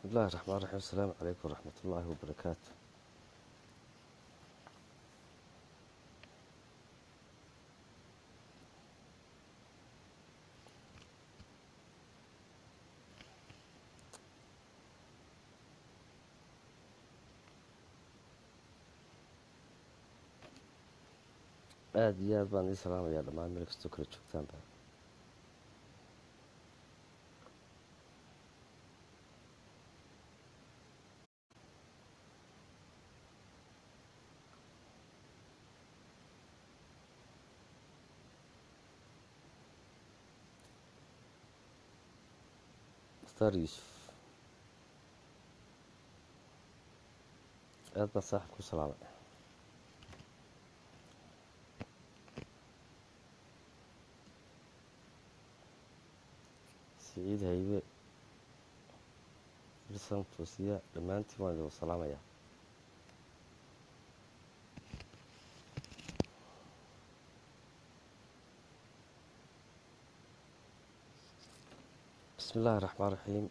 بسم الله الرحمن الرحيم السلام عليكم ورحمة الله وبركاته aada iyo aad baan ii salaamayaa dhammaan meel kastoo kala joogtaanba mukhtaar yuusuf aad baan saaxib ku salaamay siciid haybe irsan toosiya dhammaantiin waan idin salaamayaa bismi illaahi raxmaan raxiim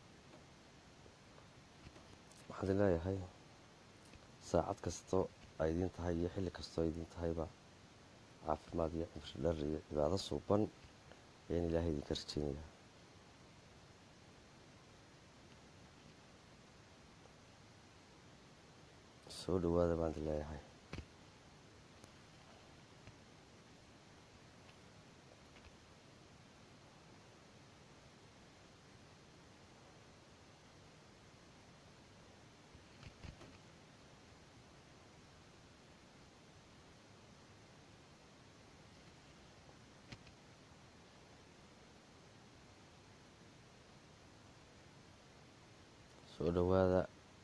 waxaan idin leeyahay saacad kastoo ay idiin tahay iyo xilli kastoo ay idiin tahayba caafimaad iyo cimri dhar iyo cibaado suuban ayaan ilaahay idinka rajeynayaa soo dhawaada baan idin leeyahay soo dhawaada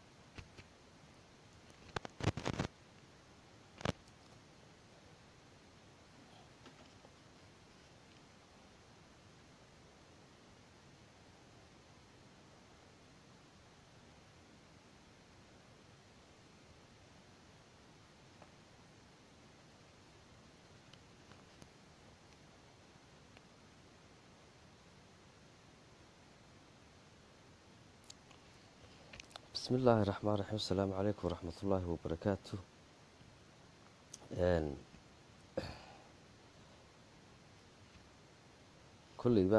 bismi illaahi raxmaan raxiim asalaamu calaykum waraxmat ullaahi wabarakaatu kolleyba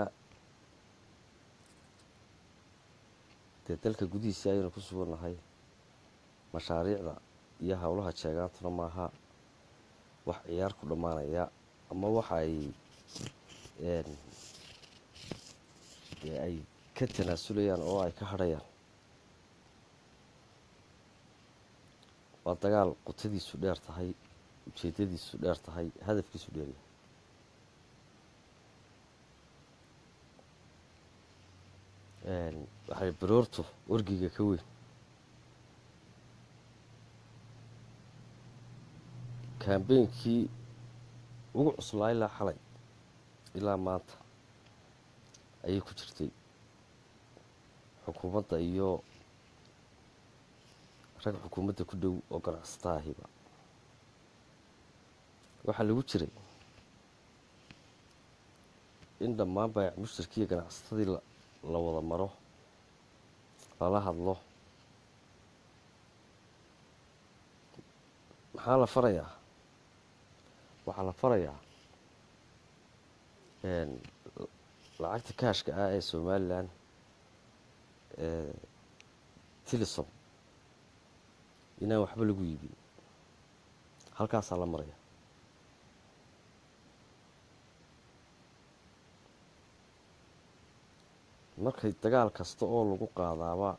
dee dalka gudihiisii ayaynu ku sugannahay mashaariicda iyo howlaha jeegaantuna maaha wax ciyaar ku dhammaanaya ama waxa ay dee ay ka tanaasulayaan oo ay ka hadhayaan waa dagaal qutadiisu dheer tahay ujeedadiisu dheer tahay hadafkiisu dheeryahay waxay baroortu orgiga ka weyn kambeynkii ugu cuslaa ilaa xalay ilaa maanta ayay ku jirtay xukuumadda iyo rag xukuumadda ku dhow oo ganacsata ahiba waxaa lagu jiray in dhammaan baayac mushtarkiiyo ganacsatadii la wada maro lala hadlo maxaa la farayaa waxaa la farayaa lacagta kaashka ah ee somalilan tilisom inaan waxba lagu iibin halkaasaa la maraya markay dagaal kasta oo lagu qaadaaba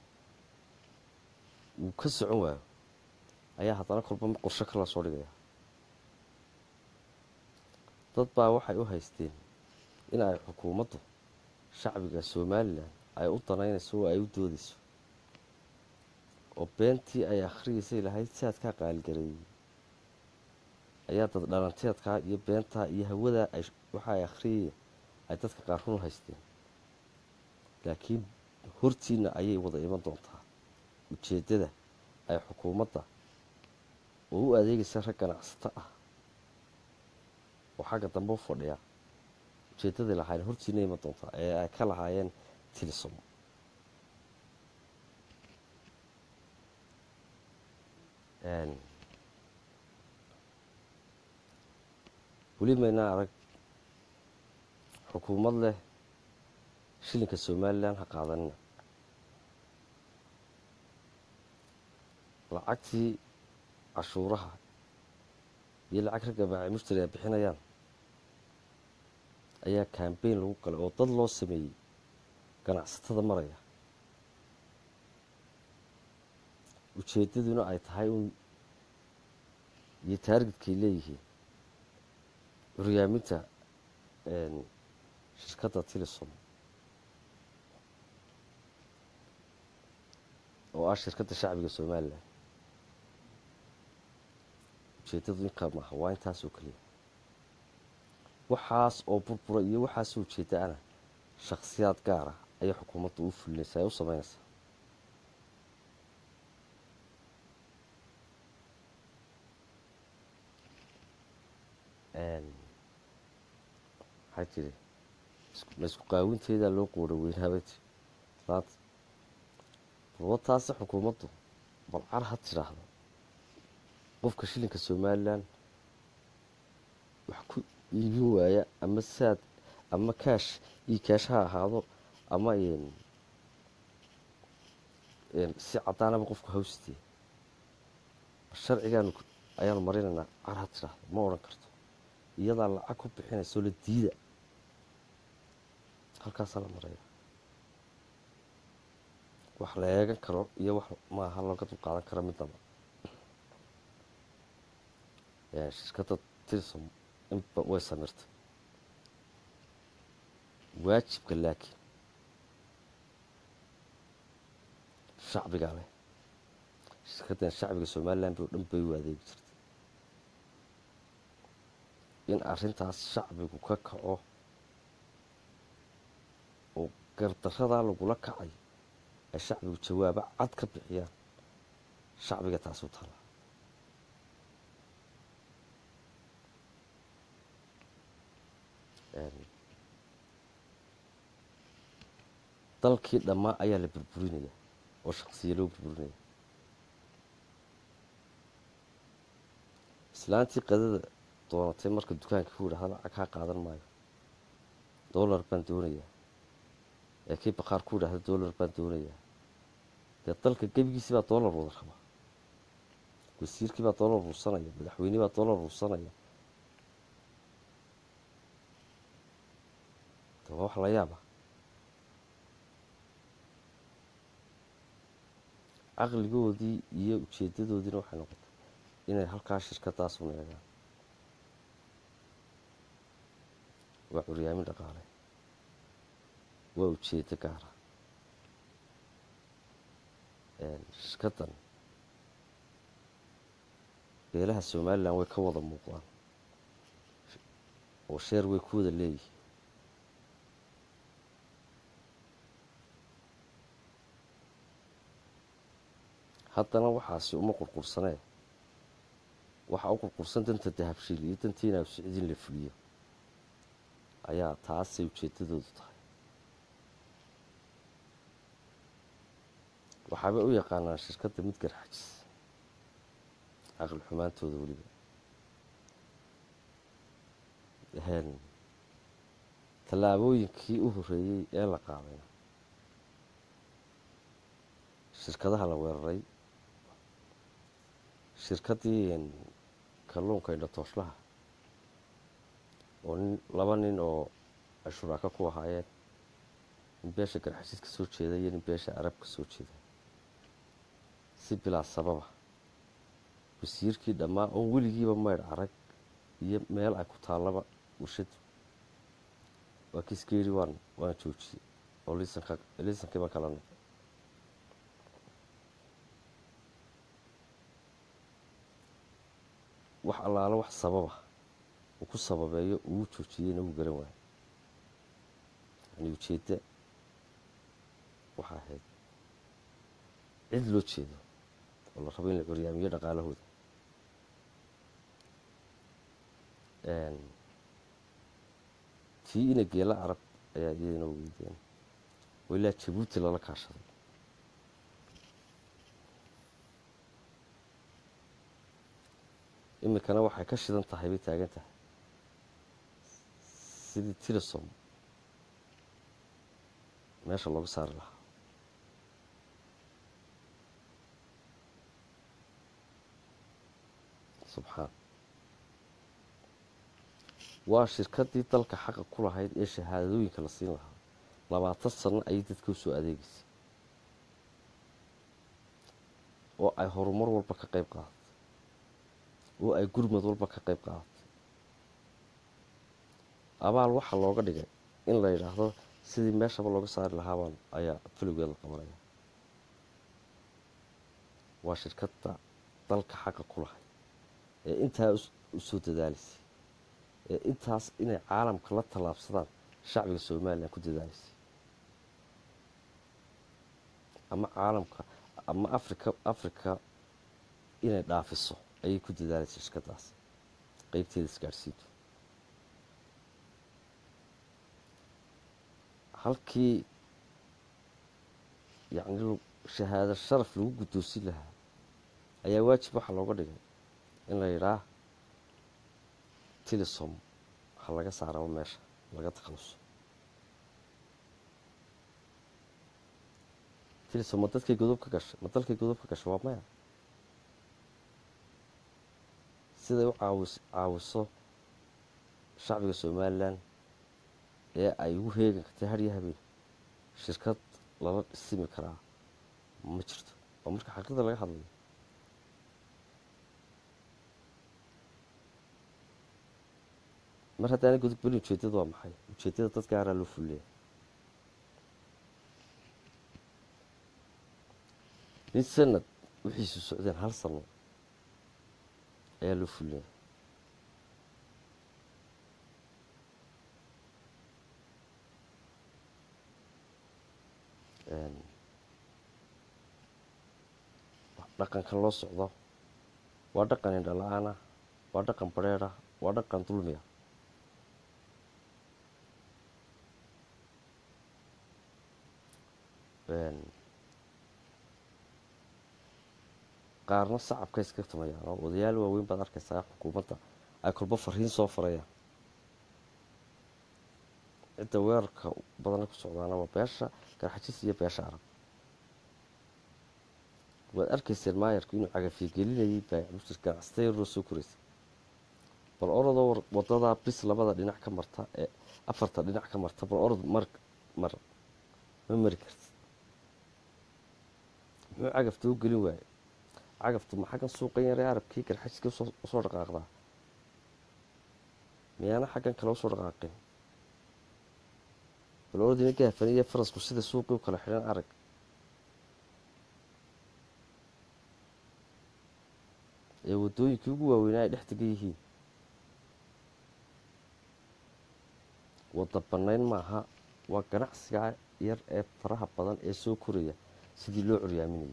uu ka socon waayo ayaa haddana kolba qorsho kala soo dhigaya dad baa waxay u haysteen in ay xukuumaddu shacbiga somalilan ay u danaynayso oo ay u doodayso oo beentii ay akhriyaysay lahayd siaadkaa qaaligareeyey ayaa dad dhalanteedkaa iyo beentaa iyo hawadaa ay waxa ay akhriyayeen ay dadka qaar run haysteen laakiin hortiina ayay wada iman doontaa ujeeddada ay xukuumadda oo u adeegaysa rag ganacsato ah oo xagga dambe u fadhiya ujeeddadai lahaayeen hortiina iman doontaa ee ay ka lahaayeen tilisom weli maynaa arag xukuumad leh shilinka somalilan ha qaadanina lacagtii cashuuraha iyo lacag ragga baaci mushtari ay bixinayaan ayaa kambeyn lagu galay oo dad loo sameeyey ganacsatada maraya ujeeddaduna ay tahay un iyo taargidkay leeyihiin curyaaminta shirkadda tilisom oo ah shirkadda shacbiga somalilan ujeeddadu inkaa maaha waa intaasoo keliya waxaas oo burbura iyo waxaasoo ujeedda ana shakhsiyaad gaara ayay xukuumadda u fulinaysaa ee u sameynaysaa maxaa jiri ma isku qaawinteedaa loo qoora weynaabay ti laanta balwataase xukuumaddu balcar ha tidhaahdo qofka shilinka somalilan wax ku iibin waaya ama saad ama kaash io kaash ha ahaado ama si caddaanaba qofku hawstee sharcigaanu ayaanu marinaynaa car ha tidhaahdo ma odhan karto iyadaa lacag ku bixinayso la diida halkaasaa la maraya wax la eegan karo iyo wax maaha looga dul qaadan karo midnaba shirkadda tilsom inba way samirtay waajibka laakiin shacbigaa leh shirkaddan shacbiga somalilan bi o dhan bay u adeegi jirtay in arrintaas shacbigu ka kaco oo gardaradaa lagula kacay ay shacbigu jawaabo cad ka bixiyaan shacbiga taasi u taallaa dalkii dhammaa ayaa la burburinaya oo shaqsiya loo burburinaya islaantii qadada doonatay marka dukaanka ku yidhahda lacag kaa qaadan maayo dollar baan doonayaa ee kii baqaar ku yidhahda dollar baan doonayaa dee dalka gebigiisii baa dollar wada rabaa wasiirkii baa dollar ruursanaya madaxweynihii baa dollar ruursanaya de waa wax la yaaba caqligoodii iyo ujeedadoodiina waxay noqotay inay halkaa shirkadaas un eegaan waa curyaamin dhaqaale waa ujeedo gaara shirkaddan beelaha somalilan way ka wada muuqdaan oo sheer way ku wada leeyihiin haddana waxaasi uma qurqursanee waxaa u qurqursan danta dahabshiil iyo dantiina sicdiin la fuliyo ayaa taasay ujeedadoodu tahay waxaabay u yaqaanaan shirkadda mid garxajis caqli xumaantooda weliba tallaabooyinkii u horreeyey ee la qaadayna shirkadaha la weeraray shirkaddii kalluunka indhatooslaha oo nin laba nin oo ay shuraako ku ahaayeen nin beesha garxashiid ka soo jeeda iyo nin beesha arab ka soo jeeda si bilaa sababa wasiirkii dhammaa oon weligiiba maydh arag iyo meel ay ku taallaba warshadu waa kiiska yidhi waan waan joojiyey oo liisanka liisankii baan kala noqday wax allaalo wax sababa uu ku sababeeyo uu joojiyeyna wuu garan waayo yani ujeedda waxaa ahayd cid loo jeedo oo la rabo in la curyaamiyo dhaqaalahooda tii ina geela carab ayaa iyadana weydeen oo ilaa jabuuti lala kaashaday iminkana waxay ka shidan tahay bay taagan tahay sidii tilisom meesha looga saari lahaa subxaan waa shirkadii dalka xaqa ku lahayd ee shahaadooyinka la siin lahaa labaatan sano ayay dadka usoo adeegaysay oo ay horumar walba ka qayb qaadatay oo ay gurmad walba ka qayb qaadatay abaal waxaa looga dhigay in la yidhaahdo sidii meeshaba looga saari lahaabaan ayaa filigeed la qabanaya waa shirkadda dalka xaqa ku lahayd ee intaa usoo dadaalisay ee intaas inay caalamka la tallaabsadaan shacbiga somalilan ku dadaalisay ama caalamka ama africa africa inay dhaafiso ayay ku dadaalaysay shirkadaas qeybteeda isgaadhsiintu halkii yacni shahaado sharaf lagu guddoosin lahaa ayaa waajib waxaa looga dhigay in la yidhaah tilisom ha laga saaraba meesha laga takhaluso tilisom ma dadkay godob ka gashay ma dalkay godob ka gashay waa maya siday u caawis caawiso shacbiga somalilan ee ay ugu heegan kartay hadhiyo habeen shirkad lala simi karaa ma jirto oo marka xaqiiqda laga hadlayo mar haddaana godob belin ujeedada waa maxay ujeedada dad gaaraa loo fulleya mid sanad wixiisu socdeen hal sano ayaa loo fulleya dhaqankan loo socdo waa dhaqan indha la-aan ah waa dhaqan badrheer ah waa dhaqan dulmiya qaarna sacabka iska tumayaan oo odayaal waaweyn baad arkaysaa xukuumadda ay kolba fariin soo farayaan cidda weerarka badana ku socdaana waa beesha garxajis iyo beesha arab waad arkayseen maayarku inuu cagafiye gelinayay baamushir ganacsata yaroo soo koraysay bal orodoo wadadaa bis labada dhinac ka marta ee afarta dhinac ka marta bal orod mar mar ma mari kartid muxuu cagafta u gelin waaye cagaftu ma xaggan suuqan yaree arabkii garxajiska usoo dhaqaaqdaa miyaana xaggan kale usoo dhaqaaqin bal orodina gaafan iyo farasku sida suuqii u kala xidhan arag ee waddooyinkii ugu waaweynaa ay dhex degan yihiin wadda bannayn maaha waa ganacsiga yar ee faraha badan ee soo koraya sidii loo curyaaminayay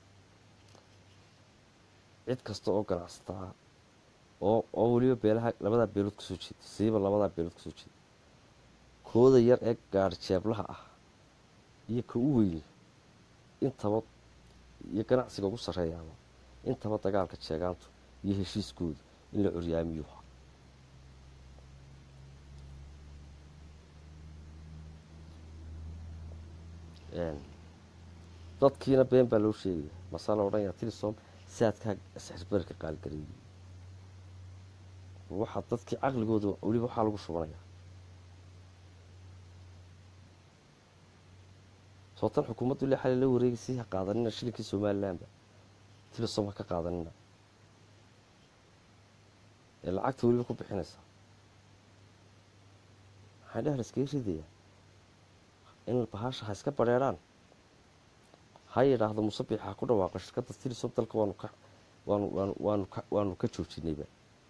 cid kasta oo ganacsata ah oo oo weliba beelaha labadaa beelood kasoo jeeda siiba labadaa beelood kasoo jeeda kooda yar ee gaari jeeblaha ah iyo ka u weyni intaba iyo ganacsiga ugu sarreeyaaba intaba dagaalka jeegaantu iyo heshiiskooda in la curyaamiyuha dadkiina been baa loo sheegaya masaa la odhanaya tilisom saadkaa sixirbarka qaalgareeyey waxaa dadkii caqligooda weliba waxaa lagu shubanaya sootan xukuumaddu ile xali la wareegaysay ha qaadanina shilinkii somalilanba tilisom ha ka qaadanina ee lacagta weliba ku bixinaysa maxaa dheh la iskaga ridayaa in bahasha ha iska badrheerhaan ha yidhaahdo musabix ha ku dhawaaqo shirkadda tilisom dalka waanu ka waanu waanu waanu ka waanu ka joojinayba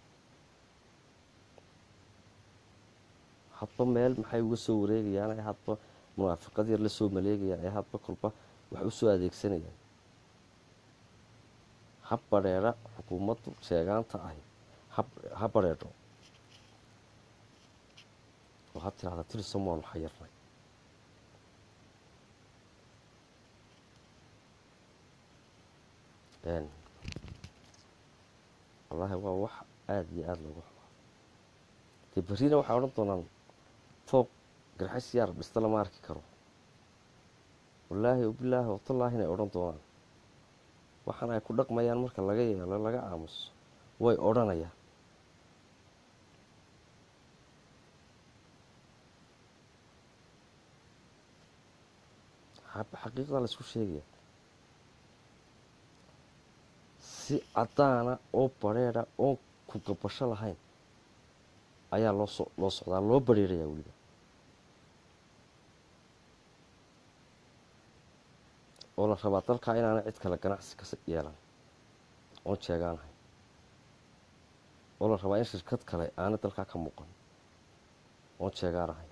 hadba meel maxay uga soo wareegayaan ee hadba munaafiqad yar la soo maleegayaan ee hadba kolba wax u soo adeegsanayaan ha badrheera xukuumaddu sheegaanta ahi ha badrheedho oo ha tirahda tilisom waanu xayirnay wallaahi waa wax aada iyo aada loogu xumaa dee berrina waxay odhan doonaan fooq garxas yaar dhista lama arki karo wallaahi bilaahi watallaahi inay odhan doonaan waxaana ay ku dhaqmayaan marka laga yeelo laga aamuso way odhanayaan xaqiiqda la isku sheegaya si caddaana oo badrheedha oon ku gabasho lahayn ayaa loo so loo socdaa loo badrheerayaa weliba oo la rabaa dalkaa inaana cid kale ganacsi ka yeelan oon jeegaanahay oo la rabaa in shirkad kale aana dalkaa ka muuqan oon jeegaanahay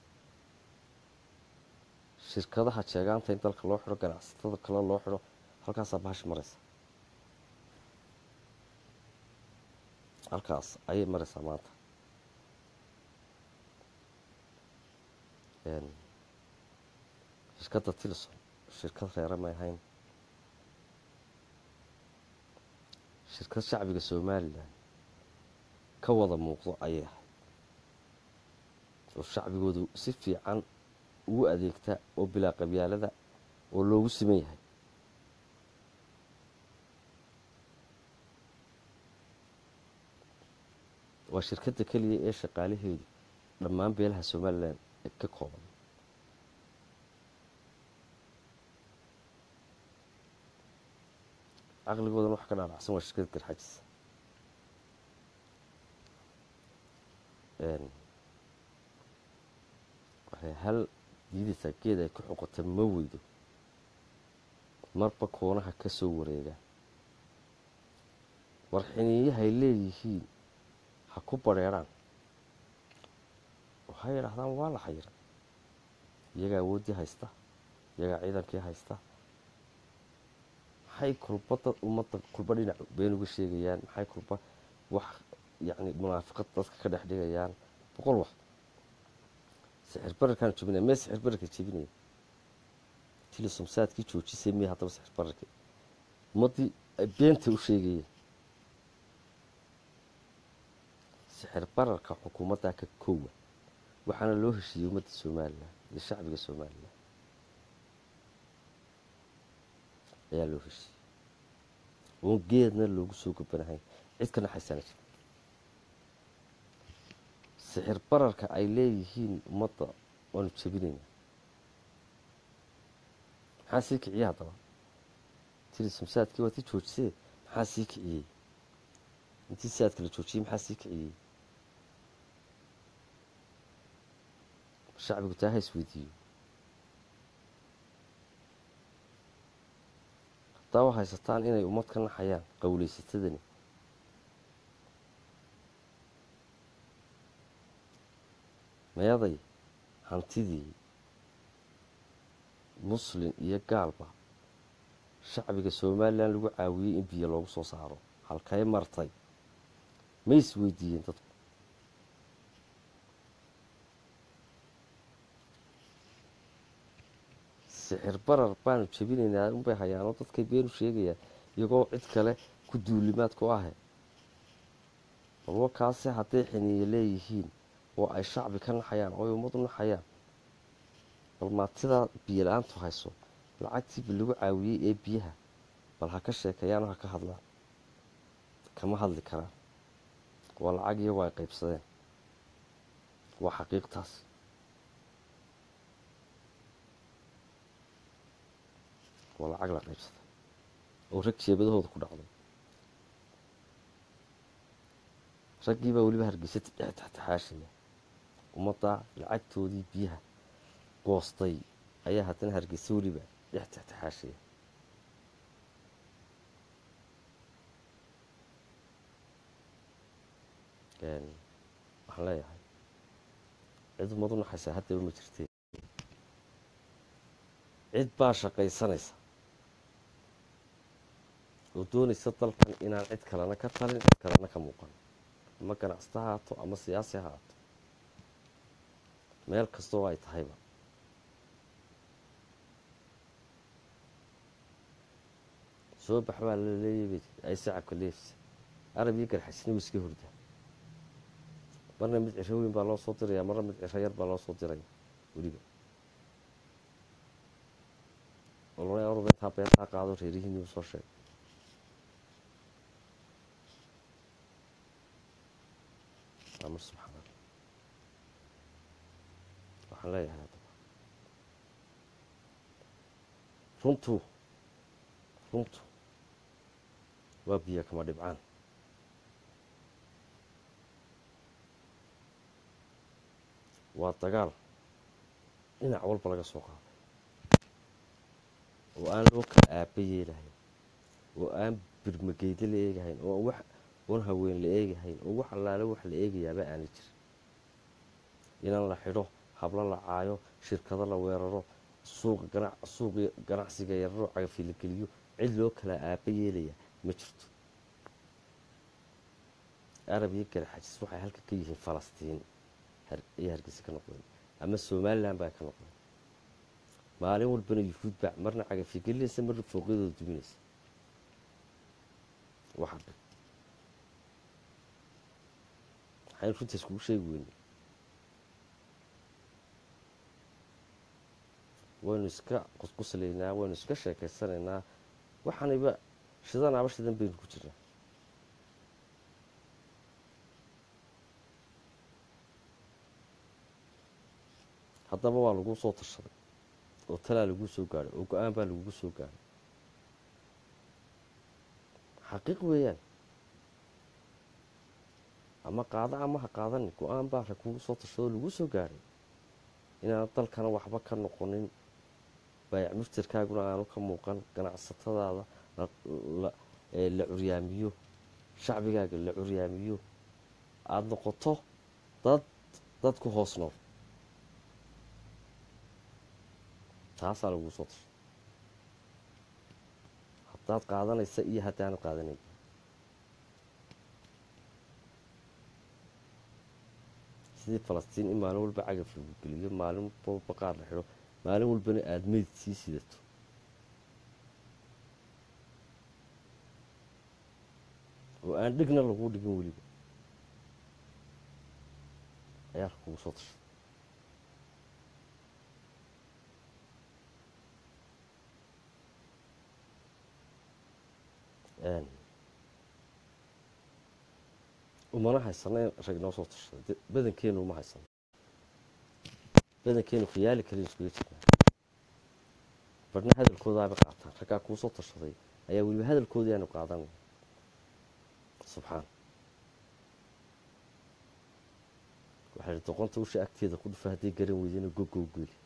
shirkadaha jeegaanta in dalka loo xidho ganacsatada kale loo xidho halkaasaa bahashi maraysa halkaas ayay maraysaa maanta shirkadda tilson shirkad reere may ahayn shirkad shacbiga somalilan ka wada muuqdo ayay ahayd oo shacbigoodu si fiican ugu adeegta oo bilaa qabyaalada oo loogu siman yahay waa shirkadda keliya ee shaqaalaheedu dhammaan beelaha somalilan ka kooban caqligoodan wax ka dhaadhacsan waa shirkad garxajis waxay hal diidaysaa geed ay ku xoqota ma weydo marba koonaha ka soo wareegaan warxiniyahay leeyihiin ha ku badrheerhaan waxay idhaahdaan waa la xayira iyagaa awooddii haysta iyagaa ciidankii haysta maxay kulba dad ummadda kulba dhinac been uga sheegayaan maxay kulba wax yacni munaafiqad dadka ka dhex dhigayaan boqol wax sixir bararkaan jebinaya mee sixir bararka jebinaya tilisomsaadkii joojisay miya haddaba sixir bararka ummaddii ay beenta u sheegayeen sixir bararka xukuumaddaa ka koowa waxaana loo heshiiyey ummadda somalilan iyo shacbiga somalilan ayaa loo heshiiyey oon geedna loogu soo gabanahayn cid ka naxaysana jir sixir bararka ay leeyihiin ummadda waanu jebinayna maxaa sii kiciyey haddaba tiri samsaadkii waa tii joojisee maxaa sii kiciyey intii saadka la joojiyey maxaa sii kiciyey shacbigu taa ha isweydiiyo haddaaba haysataan inay ummad ka naxayaan qowleysatadani meeday hantidii muslin iyo gaalba shacbiga somalilan lagu caawiyey in biyo loogu soo saaro halkay martay ma is weydiiyeen dadku sixir barar baanu jebinaynaa unbay hayaanoo dadkay beenu sheegayaan iyagoo cid kale ku duulimaad ku ahe balwa kaase hadday xiniye leeyihiin oo ay shacbi ka naxayaan oo ay ummadu naxayaan bal maatidaa biyo la-aantu hayso lacagtiiba lagu caawiyey ee biyaha bal ha ka sheekeeyaanoo ha ka hadlaan kama hadli karaan waa lacag iyagu ay qaybsadeen waa xaqiiqtaas waa lacag la qaybsaday oo rag jeebadahooda ku dhacday raggii baa weliba hargeysa dhex taxtaxaashaya ummadda lacagtoodii biyaha goostay ayaa haddana hargeysa weliba dhex taxtaxaashaya waxaan leeyahay cid ummad u naxaysaa haddaba ma jirtee cid baa shaqaysanaysa oo doonaysa dalkan inaan cid kalena ka talin cid kalena ka muuqan ama ganacsata ha haato ama siyaasi ha haato meel kastoo ay tahayba soo bax baa la leeyay ay sacabka leefsa arab iyo garxasina wuu iska hordaa marna mid ciro weyn baa loo soo diraya marna mid ciro yar baa loo soo diraya weliba ololaya orba intaa beentaa qaado reerihiinii u soo sheegay amar subxaan allah waxaan leeyahay haddaba runtu runtu waa biyo kama dhibcaan waa dagaal dhinac walba laga soo qaaday oo aan loo kala aaba yeelahayn oo aan birmageydo la eegahayn oo wax oon haween la eegahayn oo wax allaale wax la eegayaaba aana jirin inan la xidho hablo la caayo shirkado la weeraro suuqa gana suuqi ganacsiga yararo cagafi la geliyo cid loo kala aaba yeelaya ma jirto arab iyo garaxajis waxay halka ka yihiin falastiin ayay hargeysa ka noqdeen ama somalilan baa ka noqdeen maalin walbana yuhuud baa marna cagafi gelinaysa marna fooqyadooda duminaysa waxa dhan waxaynu runtaas kugu sheegi weyne waynu iska qusquslaynaa waynu iska sheekaysanaynaa waxaaniba shidanaaba shidan baynu ku jirnaa haddaba waa laguu soo tashaday oo talaa laguu soo gaadhay oo go-aan baa lagugu soo gaadhay xaqiiq weeyaan ama qaada ama ha qaadani go-aan baa lagugu soo tashadoo laguu soo gaadhay inaana dalkana waxba ka noqonin baayac muftarkaaguna aanu ka muuqan ganacsatadaada la curyaamiyo shacbigaaga la curyaamiyo aada noqoto dad dad ku hoos nool taasaa laguu soo tashay haddaad qaadanaysa iyo haddaanad qaadanayn sidii falastiin in maalin walba cagaf lagu geliyo maalin walba qaar la xidho maalin walbana aada meyd sii sidato oo aan dhigna laguu dhigin weliba ayaa lakugu soo tashay umana haysano in rag noo soo tashaday badankeenu uma haysano badankeenu khiyaali kaliin iskuga jirnaa barhna hadalkoodaaba qaataan raggaa kuu soo tashaday ayaa weliba hadalkoodii aanu qaadanay subxaan waxaa ihi doqonta usha agteeda ku dhufa hadday garan weydana gogow geli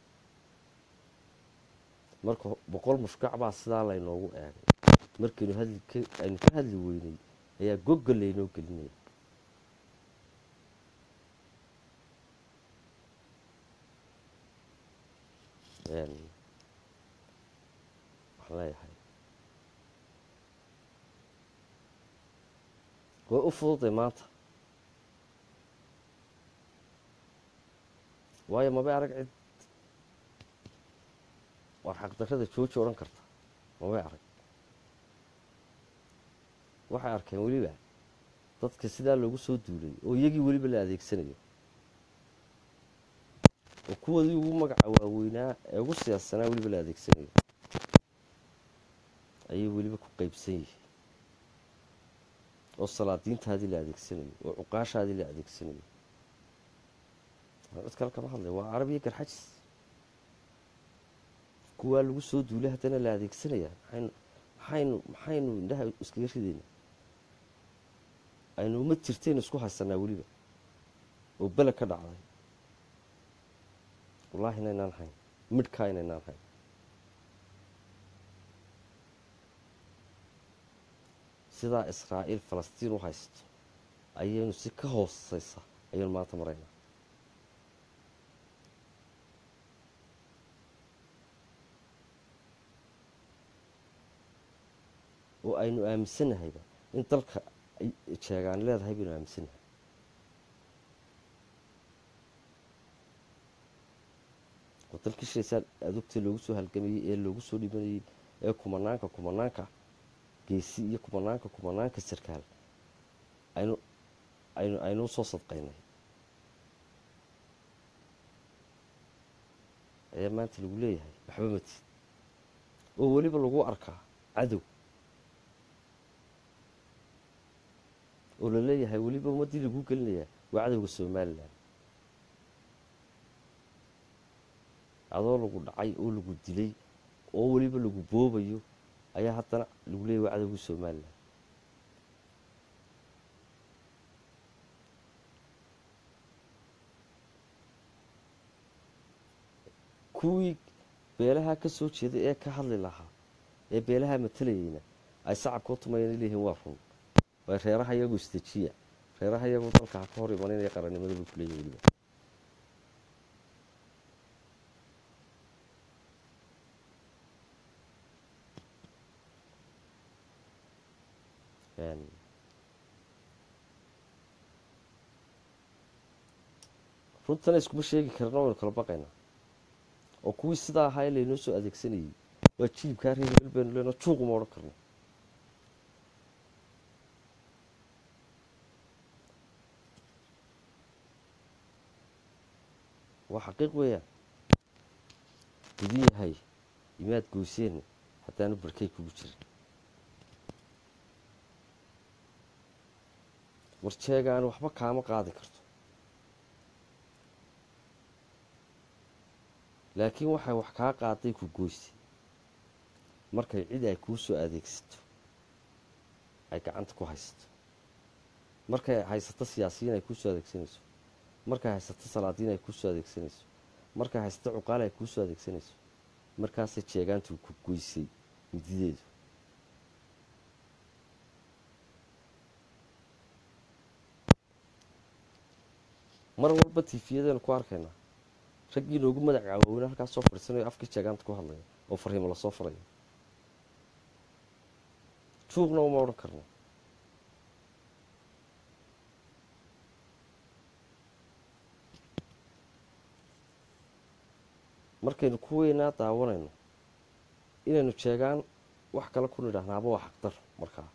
marka boqol mushkac baa sidaa laynoogu eegay markaynu hadli aynu ka hadli weynay ayaa gogol laynoo gelinaya waxaan leeyahay way u fududay maanta waayo mabay arag cid war xaqdarrada jooji odhan karta mabay arag waxay arkeen weliba dadka sidaa loogu soo duulay oo iyagii weliba la adeegsanayo oo kuwoodii ugu magaca waaweynaa ee ugu siyaadsanaa weliba la adeegsanayo ayay weliba ku qeybsan yihiin oo salaadiintaadii la adeegsanayo oo cuqaashaadii la adeegsanayo cid kale kama hadlay waa carab iyo garxajis kuwaa lagu soo duulay haddana la adeegsanayaa maxaynu maxaynu maxaynu indhaha iskaga ridayna aynu uma jirtaynu isku haysanaa weliba oo bele ka dhacday wallaahi inaynaan hayn midhkaa inaynaan hayn sidaa israa'iil falastiin u haysto ayaynu si ka hooseysa ayaynu maanta maraynaa oo aynu aaminsannahayba in dalka jeegaan leedahay baynu aaminsannahay oo dalkii shiraysaa adugta loogu soo halgamayey ee loogu soo dhibanayey ee kumanaanka kumanaanka geesi iyo kumanaanka kumanaanka sarkaal aynu aynu aynu usoo sadqaynay ayaa maanta lagu leeyahay waxba matid oo weliba lagu arkaa cadow oo la leeyahay weliba ummaddii lagu gelinayaa waa cadowga somalilan adoo lagu dhacay oo lagu dilay oo weliba lagu boobayo ayaa haddana lagu leeyahy waa cadowga somalilan kuwii beelaha ka soo jeeday ee ka hadli lahaa ee beelaha matalayeyna ay sacabka u tumayeen leeyihiin waa run way reeraha iyagu istajiya reeraha iyagu dalka ha ka hor imanayna qarannimada bay kuleeyihin weliba runtana iskuma sheegi karna waynu kala baqaynaa oo kuwii sidaa ahaa ee laynoo soo adeegsanayey waa jilibkaa reer hebel baynu leenoo juuquma odhan karno waa xaqiiq weeyaan gudi yahay imaad goyseenna haddaanu barkay kugu jirin warjeegaani waxba kaama qaadi karto laakiin waxay wax kaa qaaday ku goysay markay cid ay kuu soo adeegsato ay gacanta ku haysato markay haysato siyaasiyiin ay kuu soo adeegsanayso markay haysato salaadiin ay kuu soo adeegsanayso markay haysato cuqaal ay kuu soo adeegsanayso markaasay jeegaantu ku goysay midideedu mar walba tiifiyadaynu ku arkaynaa raggii noogu madac caawowna halkaas soo fadhiisanayo afkii jeegaanta ku hadlaya oo fariimo lasoo farayo juuqna uma odhan karno markaynu ku weynaa daawanayno inaynu jeegaan wax kale ku nidhaahnaaba waa xaqdar markaa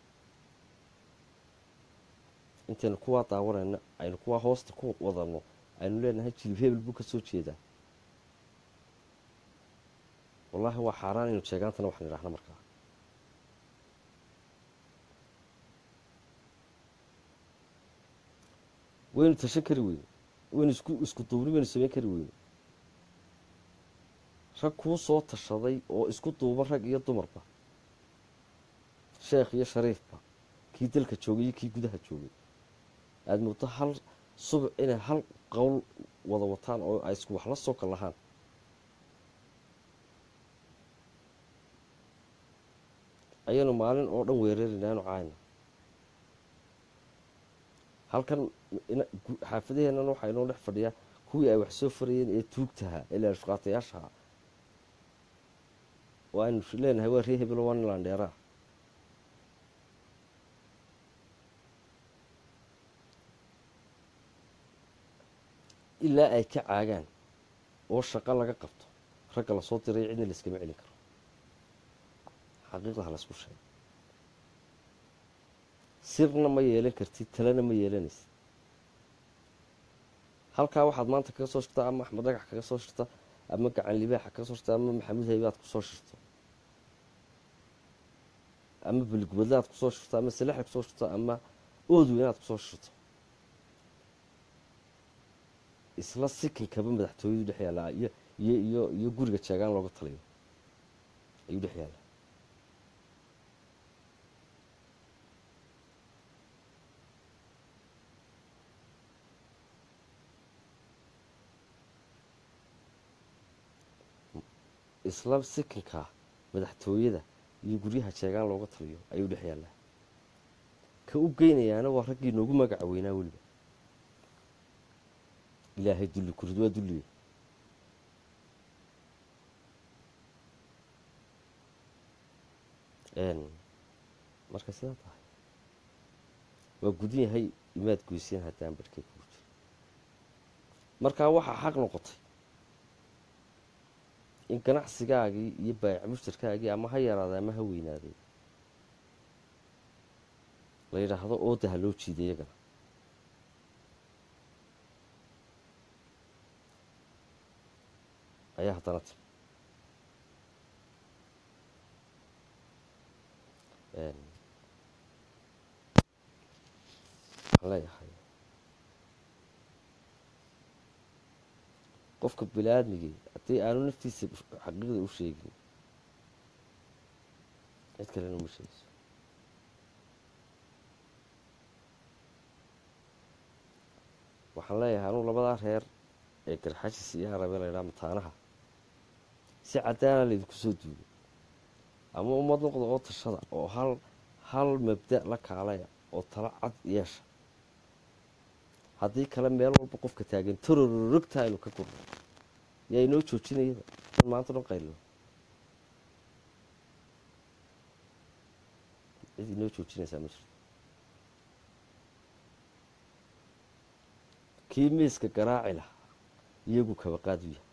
intaynu kuwaa daawanayno aynu kuwaa hoosta ku wadanno aynu leenahay jilib hebel buu ka soo jeedaa wallaahi waa xaaraan aynu jeegaantana wax nidhaahno markaa waynu tashan kari weyne waynu isku isku duubni waynu samayn kari weyne rag kuu soo tashaday oo isku duuban rag iyo dumarba sheekh iyo shariifba kii dalka joogay iyo kii gudaha joogay aada muddo hal subac inay hal qowl wada wataan oo ay isku wax la soo kal lahaan ayaynu maalin oo dhan weerarayna anu caayna halkan xaafadaheennan waxaa inoo dhex fadhiyaa kuwii ay wax soo farayeen ee tuugtahaa ee leershuqaatayaashaha oo aynu leenahay waa ree hebelo waa nilandheeraa ilaa ay ka caagaan oo shaqo laga qabto ragga lasoo diray cidna layskama celin karo xaqiiqdaha laysku sheego sirna ma yeelan kartid talena ma yeelanaysid halkaa waxaad maanta kaga soo shirtaa ama axmed dhagax kaga soo shirta ama gacan libaaxa kaga soo shirta ama maxamuud haybaad kusoo shirto ama beligubadle aad kusoo shirto ama salaxa kusoo shirto ama oodweyn aad kusoo shirto isla sikinkaba madaxtooyadu dhex yaallaa iyo iyo iyo iyo guriga jeegaan looga taliyo ayuu dhex yaallaa isla sikinka madaxtooyada iyo guryaha jeegaan looga taliyo ayuu dhex yaallaa ka u geynayaana waa raggii noogu magaca weynaa weliba ilaahay dulli kurid waa dulliye marka sidaa tahay waa gudin yahay imaad goyseen haddaan barhkay kugu jiro markaa waxaa xaq noqotay in ganacsigaagii iyo baayac mushtarkaagii ama ha yaraaday ama ha weynaaday la yidhaahdo ooda ha loo jiiday iyagana ayaa haddana timi waxaan leeyahay qofka bini aadmigii haddii aanu naftiisa xaqiiqda u sheegin cid kalena uma sheegayso waxaan leeyahay anugu labadaa reer ee garxajis iyo harabe la ydhaha mataanaha si caddaana laydinku soo duulay ama ummad noqda oo tashada oo hal hal mabda la kaalaya oo tala cad yeesha haddii kale meel walba qofka taagan torororogta aynu ka gurno yaa inoo joojinayaba in maanta dhan qaylo cid inoo joojinaysaa ma jirto kii miiska garaaci lahaa iyagu kabaqaadu yahay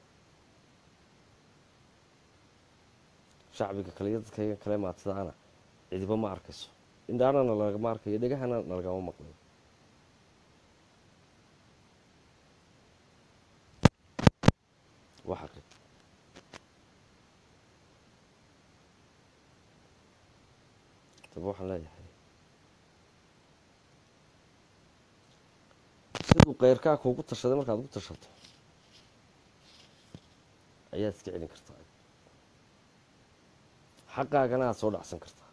shacbiga kale iyo dadkaygan kale maatidaana cidiba ma arkayso indhaana nalagama arkayo dhegahana nalagama maqlayo waa xaqi daba waxaan leeyahay siduu keyrkaa kuugu tashaday markaad ugu tashato ayaad iska celin kartaa xaqaagana aada soo dhacsan kartaa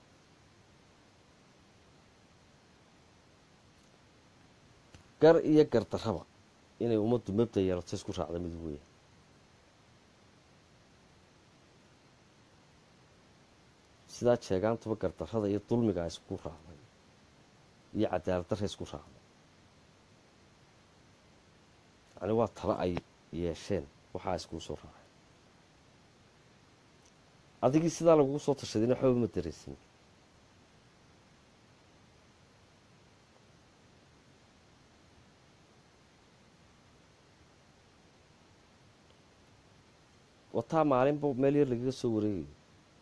gar iyo gardarraba inay ummaddu mabda yeelato isku raacda mid weya sidaa jeegaantuba gardarrada iyo dulmigaa isku raacday iyo cadaalad darra isku raacday yani waa talo ay yeesheen waxaa iskuu soo raacay adigii sidaa lagugu soo tashadayna waxba ma dareysin wataa maalinba meel yar lagaga soo wareegayo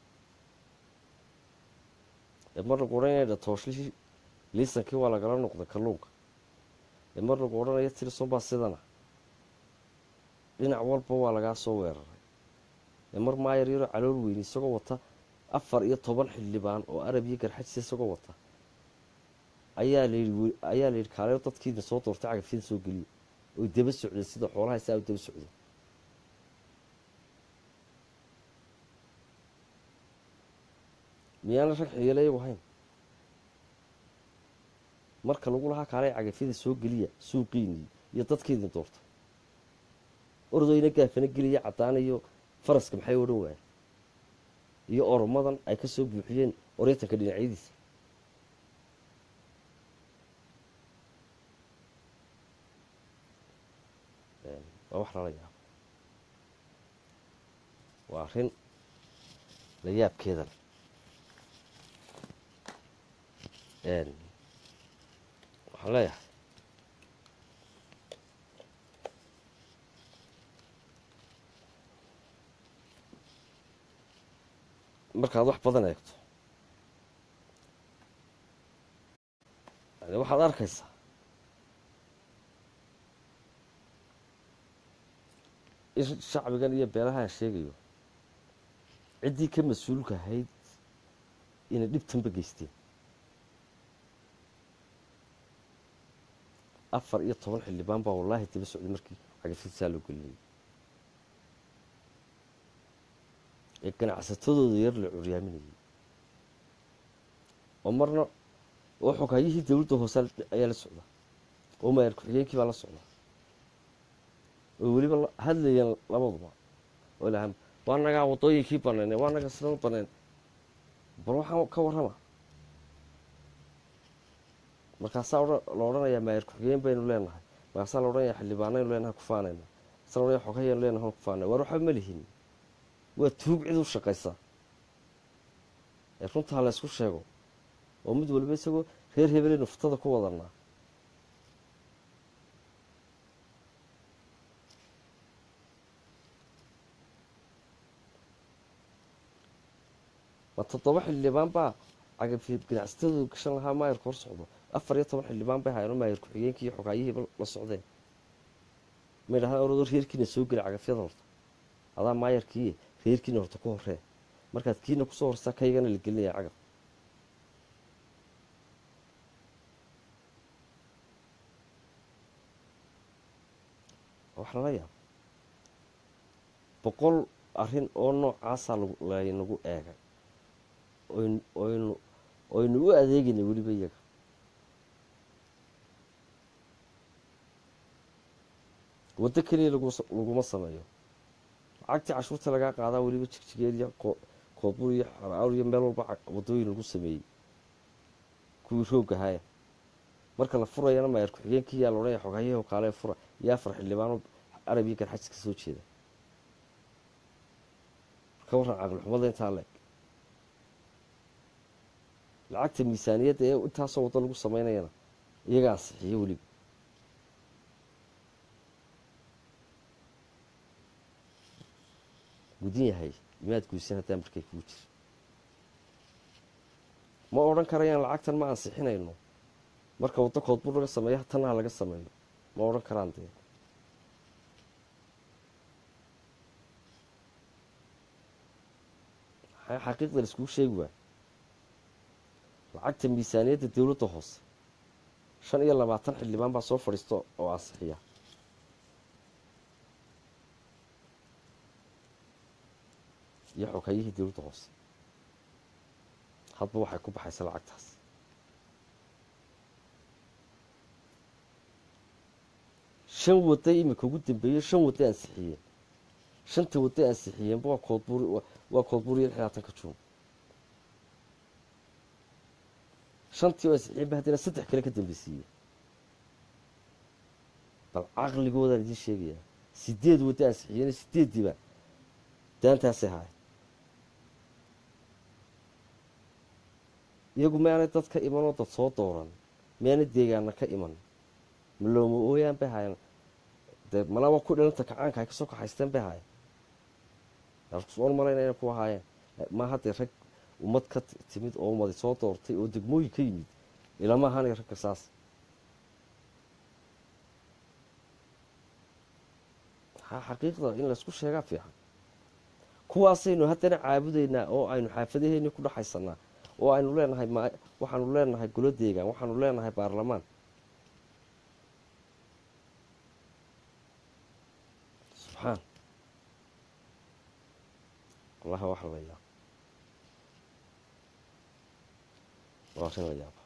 ee mar lagu odhanaya dhatooshihii liisankii waa lagala noqday kalluunka ee mar lagu odhanaya tirson baa sidana dhinac walba waa lagaa soo weeraray ee mar maayar yaroo calool weyni isagoo wata afar iyo toban xildhibaan oo arab iyo garxajisa isagoo wata ayaa layidhi ayaa layidhi kaaleyo dadkiina soo doortay cagafyada soo geliyo oy daba socdeen sida xoolaha saa u daba socdeen miyaana rag xiyaleeyagu hayn marka lagu lahaa kaalay cagafyada soo geliya suuqiinii iyo dadkiidin doortay ordoyna gaafana geliya caddaan iyo faraska maxay odhan waayeen iyo oromadan ay ka soo buuxiyeen oryatanka dhinacyadiisa waa wax lala yaabo waa arrin la yaabkeeda leh waxaan leeyahay markaad wax badan eegto yani waxaad arkaysaa in shacbigan iyo beelahaan sheegayo ciddii ka mas-uulka ahayd inay dhibtanba geysteen afar iyo toban xildhibaan baa wallaahi daba socday markii cagafidsaa loo gelinayay ee ganacsatadooda yar la curyaaminayay oo marna oo xogaayihii dowladda hoose ayaa la socda oo maayar ku-xigeenkii baa la socda oo weliba hadlayeen labaduba oo laha waa nagaa waddooyinkii banayne waa naga sidan banayn bal waxaan ka warrama markaasaa la odhanayaa maayar ku-xigeen baynu leenahay markaasaa la odhanaya xildhibaanaynu leenahay kufaanayna markaasaa la odhanaya xogayaynu leenahay kufaanay war waxba ma lihin waa tuug cid u shaqaysa ee runtaa la ysku sheego oo mid waliba isagoo reer hebeleynu futada ku wadanaa ma toddoba xildhibaan baa cagafiyad ganacsatadooda gashan lahaa maayarka hor socdo afar iyo toban xildhibaan bay haayeen oo maayar ku-xigeenkii iyo xogaayihiiba la socdeen ma ydhahdaan oradoo reerkiina soo geli cagafyada horta adaa maayarkii reerkiina horta ku horee markaad kiina kusoo horsaa kaygana la gelinaya cagab wax lala yaabo boqol arrin oo noocaasaa laynagu eegay oynu oynu u adeegaynay weliba iyaga waddo keliya laguma sameeyo lacagtii cashuurta lagaa qaadaa weliba jigjigeed iyo koobur iyo xaraawr iyo meel walba waddooyin lagu sameeyey kuwii roogahaya marka la furayana maayar ku-xigeenkii yaa laodhanaya xoghayaho kaale fura iyo afar xildhibaano arab iyo garxajis ka soo jeeda ka warran caqlixumada intaa leeg lacagta miisaaniyadda ee intaasoo waddo lagu sameynayana iyaga ansixiyo weliba gudin yahay imaad guysan haddaa markay kuu jir ma odhan karayaan lacagtan ma ansixinayno marka waddo koodbur laga sameeyo tannaha laga sameeyo ma odhan karaan dee maxaa xaqiiqda la iskuu sheegi waay lacagta miisaaniyadda dowladda hoose shan iyo labaatan xildhibaan baa soo fadhiista oo ansixiya iyo xoghayihii dowladda hoose hadba waxay ku baxaysa lacagtaas shan wadda imika ugu dambeeyey shan wadda ansixiyeen shanta wadda ansixiyeenba waa koodbuur waa koodbuur iyo lixlaatanka juun shantii oo ansixiyeenba haddana saddex kale ka dambeysiiye bal caqligoodaan idiin sheegayaa sideed wadda ansixiyeen sideeddiiba daantaasay haay iyagu maanay dad ka imanoo dad soo dooran maanay deegaana ka iman malooma ooyaan bay haayeen dee malaba ku dhalanta kacaanka ay kasoo kaxaysteen bay haayeen on malayna inay ku ahaayeen ma haddee rag ummad ka timid oo ummadi soo doortay oo degmooyin ka yimid ilama ahaanay ragga saas maxaa xaqiiqda in laysku sheegaa fiican kuwaasaynu haddana caabudaynaa oo aynu xaafadaheennii ku dhexaysanaa oo aynu leenahay m waxaanu leenahay golo deegaan waxaanu leenahay baarlamaan subxaan wallahi waxa la yaaba waa arrin la yaaba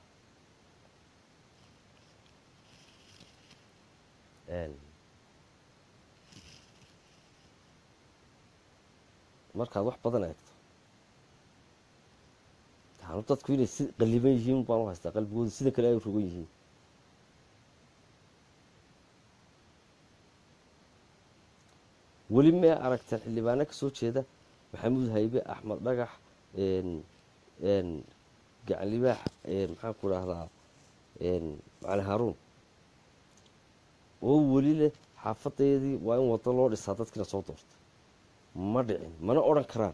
markaad wax badan eegto taanu dadku inay si qaliban yihiin baan u haystaa qalbigooda sida kale ay rogan yihiin weli mee aragteen xildhibaano ka soo jeeda maxamuud haybe axmed dhagax gacan libaax maxaan ku idhaahdaa macali haaruun oo weli leh xaafadeedii waa in waddo loo dhisaa dadkiina soo doortay ma dhicin mana odhan karaan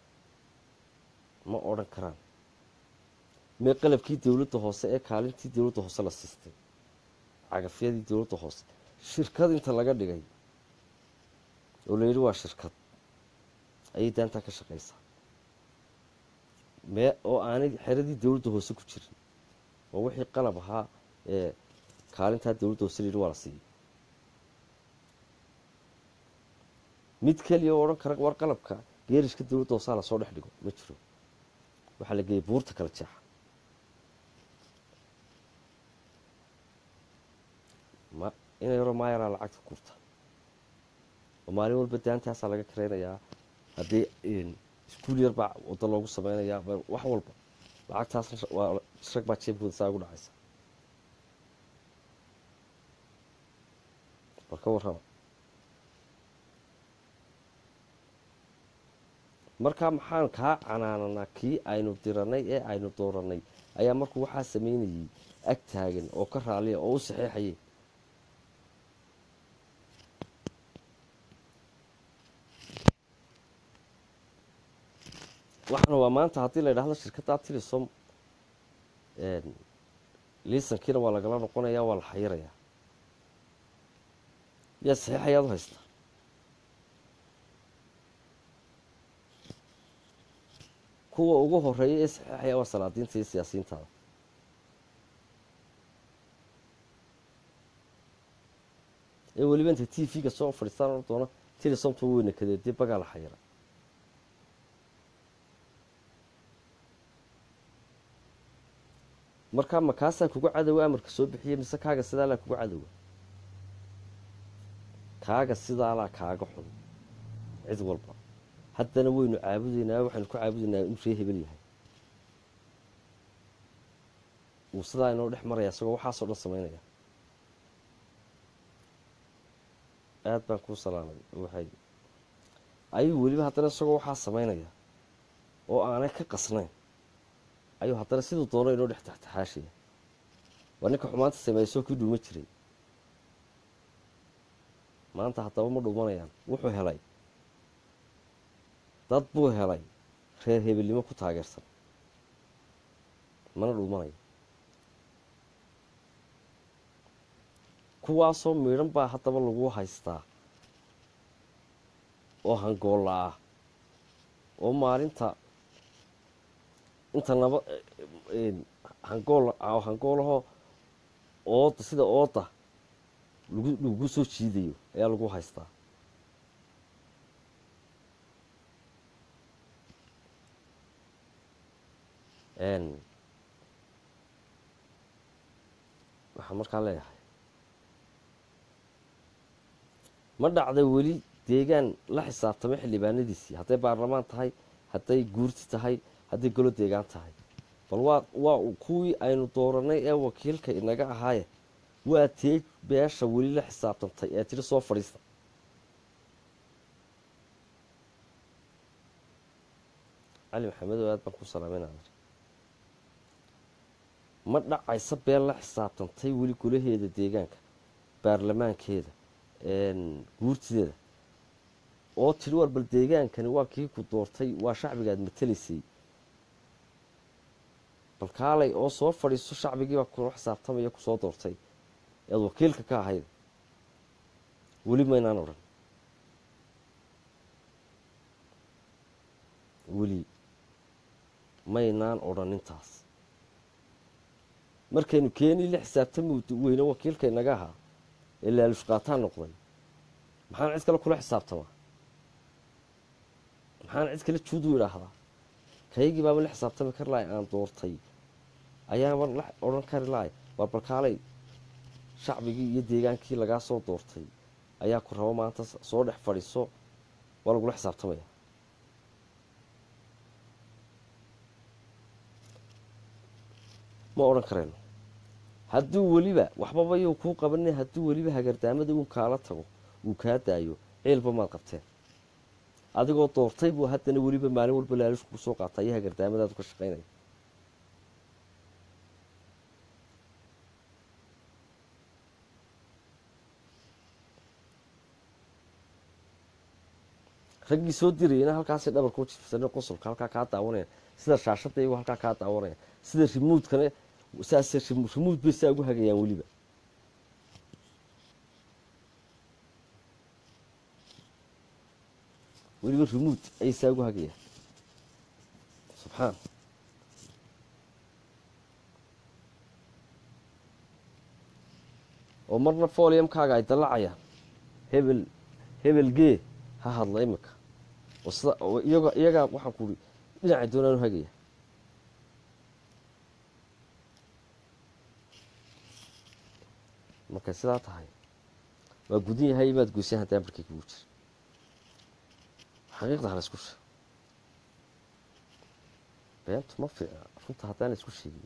ma odhan karaan mee qalabkii dowladda hoose ee kaalintii dowladda hoose la siistay cagafyadii dowladda hoose shirkad inta laga dhigay oo la yidhi waa shirkad ayay daantaa ka shaqaysaa mee oo aanay xeradii dowladda hoose ku jirin oo wixii qalab ahaa ee kaalintaa dowladda hoose la yidhi waa la siiyey mid keliya oo odhan kara war qalabka geerishka dowladda hoosaa lasoo dhex dhigo ma jiro waxaa la geeyay buurta kala jeexa ma ina yaroo maayaraa lacagta kurta oo maalin walba daantaasaa laga karaynayaa haddii iskuul yar baa waddo loogu sameynayaa wax walba lacagtaasna waa rag baa jeebkooda saa ugu dhacaysa war ka warrama markaa maxaan kaa canaananaa kii aynu diranay ee aynu dooranay ayaa markuu waxaa sameynayay ag taagan oo ka raaliya oo u saxeexayay waxaana waa maanta haddii la idhahdo shirkaddaa tilisom liisankiina waa lagala noqonayaa waa la xayirayaa yaa saxiix ayaad u haystaa kuwa ugu horeeya ee saxeexaya waa salaadiinta iyo siyaasiyiintaada ee weliba inta t v-ga soo fadhiistaan oo doona tilisomta weyna kadeedee bagaa la xayira markaa ma kaasaa kuga cadowa amarka soo bixiya mise kaaga sidaalaa kuga cadowa kaaga sidaalaa kaaga xun cid walba haddana waynu caabudaynaa waxaynu ku caabudaynaa inuu ree hebel yahay uu sidaa inoo dhex maraya isagoo waxaasoo dhan samaynaya aada baan kuu salaamay waxay ayuu weliba haddana isagoo waxaa samaynaya oo aanay ka qasnayn ayuu haddana siduu doono inoo dhex taxtaxaashaya waa ninka xumaanta sameeysoo kii dhuuma jiray maanta haddaba ma dhuumanayaan wuxuu helay dad buu helay reer hebelnimo ku taageersan mana dhuumanayo kuwaasoo miidhan baa haddaba lagu haystaa oo hangoolla ah oo maalinta inta naba hangool hangoolahoo ooda sida ooda lagu lagu soo jiidayo ayaa lagu haystaa waxaan markaa leeyahay ma dhacda weli deegaan la xisaabtamay xildhibaanadiisii hadday baarlamaan tahay hadday guurti tahay hadday golo deegaan tahay bal waa waa kuwii aynu dooranay ee wakiilka inaga ahaaye waa tee beesha weli la xisaabtantay ee tiri soo fadhiista cali maxamedow aad baan ku salaamaynaadar ma dhacaysa been la xisaabtantay weli golaheeda deegaanka baarlamaankeeda guurtideeda oo tiri war bal deegaankani waa kii ku doortay waa shacbigaad matelaysay bal kaalay oo soo fadhiiso shacbigiibaa kula xisaabtamaya kusoo doortay ead wakiilka ka ahayd weli maynaan odhan weli maynaan odhan intaas markaynu keenii la xisaabtami weyne wakiilka inaga ahaa ee laalushqaataan noqday maxaan cid kale kula xisaabtamaa maxaan cid kale juudu idhaahdaa kaygii baaba la xisaabtami kari lahay aan doortay ayaaba la odhan kari lahay war balkaalay shacbigii iyo deegaankii lagaa soo doortay ayaa ku rabo maanta soo dhex fadhiiso waa lagula xisaabtamaya ma odhan karayno hadduu weliba waxbaba yuu kuu qabanin hadduu weliba hagardaamada uu kaala tago uu kaa daayo ceelba maad qabteen adigoo doortay buu haddana weliba maalin walba laalush kugu soo qaata iyo hagardaamadaadu ka shaqaynaya raggii soo dirayana halkaasay dhabarkuu jifsane qosolka halkaa kaa daawanaya sida shaashada iyagu halkaa kaa daawanaya sida rimuudkana saase rimuud bay saa ugu hagayaan weliba weliba rimuud ayay saa ugu hagayaan subxaan oo marna foliumkaaga ay dallacayaan hebel hebel gee ha hadla imika oo sida iyaga iyagaa waxaan ku uri dhinacay doonaan u hagaya markay sidaa tahay waa gudan yahay maad goysaan haddaan barkay kugu jir xaqiiqda hala isku sheeg beentu ma fiicna runta haddaan la isku sheegin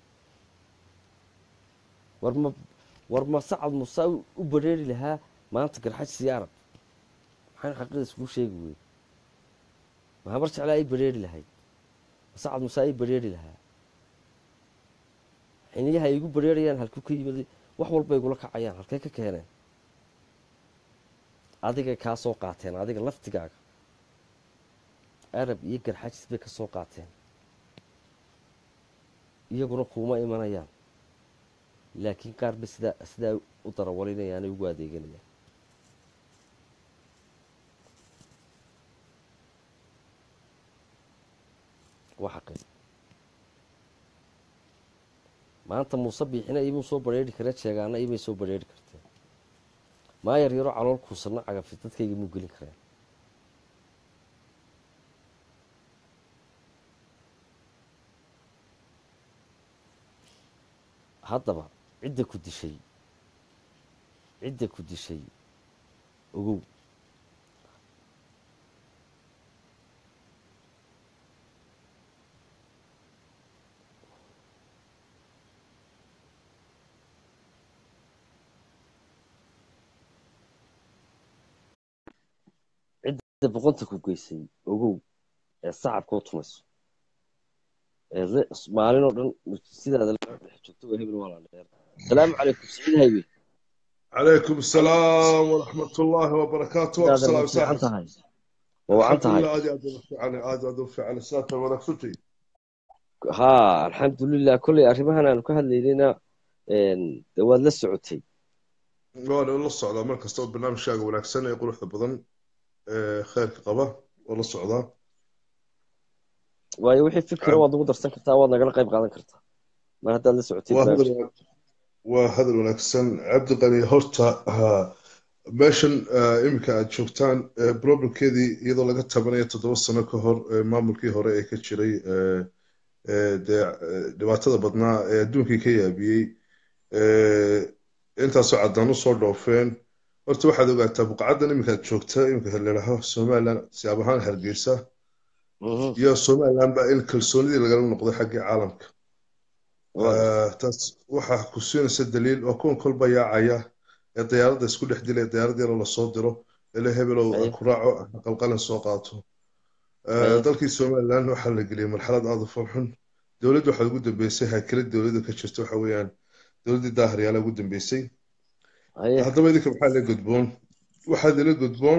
war ma war ma sacad musaa u bareeri lahaa maanta garxaj sii arab maxaynu xaqiiqda iskugu sheegi weyne mahamar jeclaa ay bareeri lahayd ma sacad musaa ay bareeri lahaa xiniyaha ay igu bareerayaan halkuu ka yimid wax walba igula kacayaan halkay ka keeneen adigay kaa soo qaateen adiga laftigaaga arab iyo garxajis bay ka soo qaateen iyaguna kuuma imanayaan laakiin qaar bay sidaa sidaa u darawalinayaan ugu adeeganayaan waa xaqii maanta muuse biixina imuu soo bareeri karee jeegaana imay soo bareeri karteen maayar yaro calool kuusanna cagafi dadkayga muu gelin kareen haddaba cidda ku dishay cidda ku dishay ogow cidda boqonta ku geysay ogow ee sacabka u tumayso ee le- maalin oo dhan sidaada la dhex joogto waa hebel waa la dheer asalaamu calaykum siciid haybe عليكم السلام ورحمة الله وبركاته sidaada ma والسلام fiican سهل tahay ma wacan الحمد tahay لله عادي عادي عادي عادي عادي في على سنة ونفسي haa alxamdulilah kolley arrimahan aanu ka hadlaynayna een, dee waad la socotay وانا والله الصعدة مركز صوت برنامج شاقة ونكسن يقول واحدة بضن خير قبة والله الصعدة waayo wixii fikira waad ugu darsan kartaa waad nagala qayb qaadan kartaa mar haddaad la socotay وهذا barnaamijka الو- وهذا ونكسن عبد الغني هورتا ها meeshan iminka aad joogtaan problemkeedii iyadoo laga tabanayo toddoba sano ka hor ee maamulkii hore ee ka jiray ee, ee, dee ee, dhibaatada badnaa ee adduunkii ka yaabiyey ee, intaasoo caddaan u soo dhoofeen horta waxaad ogaataa buqacaddan iminka aad joogta iminka ladhaho somaliland siyaab ahaan hargeysa Mhm, iyo somaliland baa in kalsoonidii lagala noqday xaggii caalamka waa gartay Ah, taas waxaa ku siinaysa daliil waa kuwan kolba yaacaya ee diyaaradda isku dhex dilaya diyaarad yaroo lasoo diro ele hebelow haye ku raaco qalqalin soo qaato Ah, haye dalkii somaliland waxaa la geliyay marxalad aad u foolxun dowladda waxaa ugu dambeysay haakilad dowladda ka jirta waxa weeyaan dowladdii daahiryaala ugu dambeysay haye haddaba idinka maxaa la gudboon waxaad ila gudboon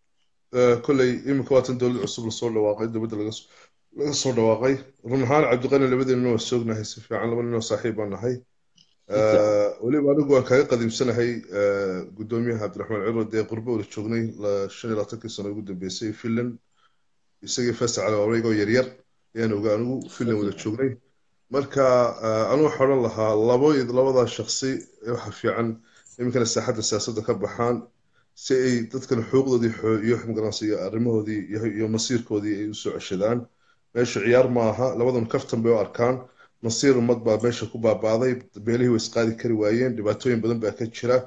ah, kolley iminka waatan dowlad cusub lasoo dhawaaqay dowladda laga soo laga soo dhawaaqay run ahaan cabdiqani labadeennina waa soognahay si fiican laba ninoo saaxiib baan nahay si fiican Ah, weliba anigu waan kaaga qadiimsanahay ah, guddoomiyaha cabdiraxmaan ciro dee qurbo wada joognay la- shan iyo labaatankii sano ugu dambeysay finland isagii fasac cali wareegoo yaryar ayaan ogaa anigu si finland wada fiican joognay marka ah, anigu waxaan odhan lahaa labo iyo labadaa shakhsi ee waxa fiican iminkana saaxadda siyaasadda ka baxaan si ay dadkan xuquuqdoodii xoo- iyo magaranaysa iyo arrimahoodii iyo iyo masiirkoodii ay usoo ceshadaan meesha ciyaar ma aha labadan kaftan bay u arkaan masiir ummad baa meesha ku baabaaday beelihii way isqaadi kari waayeen dhibaatooyin badan baa ka jira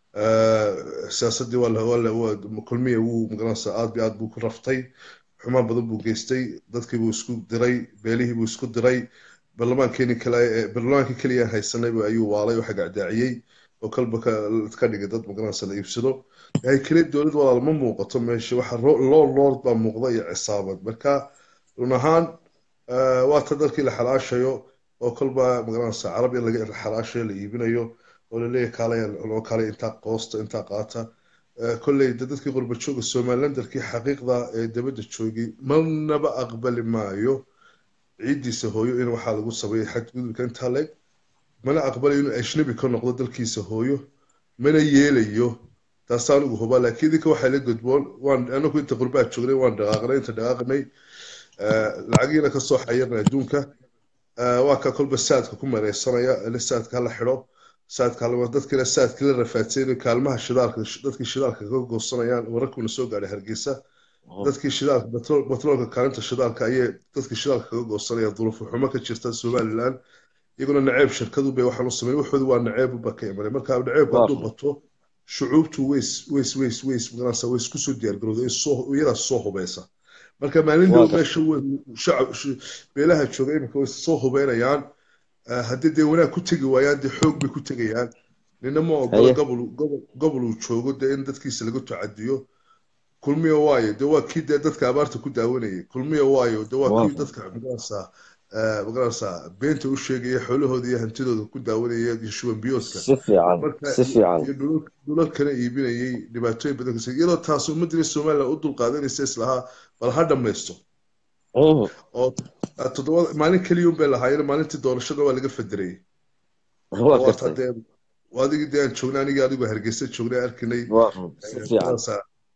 Ah, siyaasaddii waa la- waa la- waa- kulmiya wuu magaranaysa aad iyo aad buu ku raftay xumaan badan buu geystay dadkii buu isku diray beelihii buu isku diray barlamaankeenii kale ee barlamaankii keliya haysanayba ayuu waalay oo xagacdaaciyey oo kalba ka ka dhigay dad magaranaysa la iibsado yahay keliya dowlad walaal ma muuqato meesha waxa ro- loo lord baa muuqda iyo cisaabad marka run ahaan ah, waa ta dalkii la xalaashayo oo kolba magaranaysa carab in laga xalaashayo la iibinayo oo laleeyahay kaalaya loo kaalay intaa qoosta intaa qaata Ah, kolley de dadkii qurba jooga somalilandarkii xaqiiqda ee dabadda joogay marnaba aqbali maayo ciiddiisa hooyo in waxaa lagu sameeyay xadgudubka intaa leeg mana aqbalayo inuu ajnabi ka noqdo dalkiisa hooyo mana yeelayo taasaan ugu hubaa laakiin idinka waxaa la gudboon waan anagu inta qurbaa joognay waan dhaqaaqnay inta dhaqaaqnay ah, lacagiina ka soo xayirnay adduunka Ah, waa ka kolba saadka ku mareysanaya ile saadka hala xidho saadka hala dadkina saadkii la rafaadsayn kaalmaha shidaalka dadkii shidaalka kaga goosanayaan wararkuuna soo gaadhay hargeysa Mhm, dadkii shidaalka batrool- batroolka kaalinta shidaalka ayay dadkii shidaalka kaga goosanayaan duruufo xumo ka jirta somaliland iyaguna naceeb shirkadu bay waxaan u sameeyay waxoodu waa naceeb ba ka imanay marka naceebku waa hadduu run bato shucuubtu ways ways ways ways magaranaysa way isku soo diyaargarowda soo iyadaa soo hubeysa marka maalin waa dhow gartay meesha way shacab sh- beelaha jooga iminka way soo hubeynayaan Ah, haddii dee wanaag ku tegi waayaan dee xoog bay ku tegayaan nina ma ogola haye gobol gobol gobol uu joogo dee in dadkiisa laga tacadiyo kulmiya waayo dee waa kii dee dadka abaarta ku daawanayay kulmiya waayo dee waa waa kii run dadka magaranaysaa ah, magaranaysaa beenta u sheegaya xoolahooda iyo hantidooda ku daawanaya iyo shuban biyoodka si fiican marka si iyo fiican iyo dhulal dhulalkana iibinayay dhibaatooyin badan kasay iyadoo taas ummadii somaliland u dulqaadanaysa islahaa bal ha dhammaysto Mhm, oo ah, toddoba maalin keliya un bay lahaayeen maalintii doorashada waa laga federayay waa oo waa taa gartay dee waa adigii dee aan joognay anigii adigu hargeysa joognay arkinay waa run si eh, fiican magaranaysaa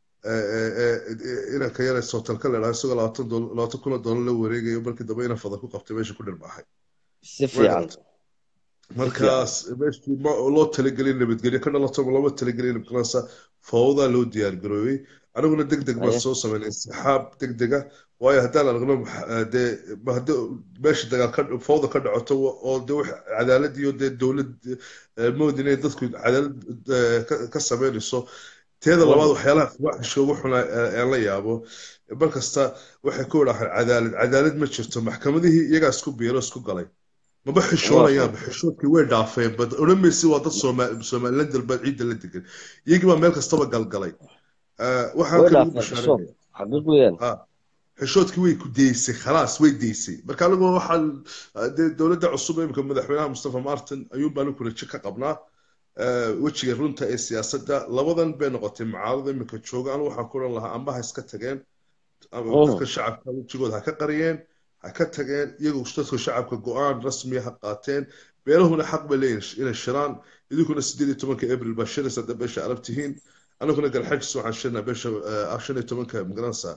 inanka yare sootalka la idhaha isagoo labaatan dool- labaatan kun oo doolar la wareegayo markii dambe inan fada ku qabtay meesha ku dhirbaaxay si way fiican garatay markaas meeshii ma loo talagelin nabadgelyo ka dhalato ma looma talagelin magarasa fawdaa loo diyaargaroobay aniguna deg deg baan Haye. soo sameynay saxaab deg dega waayo haddaan aragno max- dee ma haddii meesha dagaal ka fawda ka dhacoto oo dee wax cadaalad iyo dee dowlad eh, mood inay dadku cadaalad eh, ka- ka sameynayso teeda labaad waxyaalaha fawaaxishka ugu xuna aan la yaabo mar kasta waxay ku idhaahaan cadaalad cadaalad ma jirto maxkamadihii iyagaa isku biiro isku galay maba xishoonayaan xishoodkii way dhaafeen bad odhan maysi waa dad Sooma- somaliland dalbaad ciidda la degan iyagii baa meel kastaba galgalay Eh, waxaan way kale ugu dhaafeen xishood bashaarinaya xaqiiq weeyaan ha xishoodkii way ku deysay khalaas way deysay marka anigu waxaan dee dowladda cusub imika madaxweynaha mustafa martin ayuun baan ku rajo ka qabnaa Eh, wejiga runta ee siyaasadda labadan bay noqotay mucaarada imika jooga anigu waxaan ku oran lahaa amba ha iska tageen ama Mm. dadka shacabka wejigooda ha ka qariyeen ha ka tageen iyagu dadka shacabka go-aan rasmiya ha qaateen beelahuna xaq bay leeyihin inay shiraan idinkuna sideed iyo tobanka abril baa shiraysa hadda beesha arab tihiin anaguna galxajis waxaan shirnaa beesha eh, shan iyo tobanka magaranaysa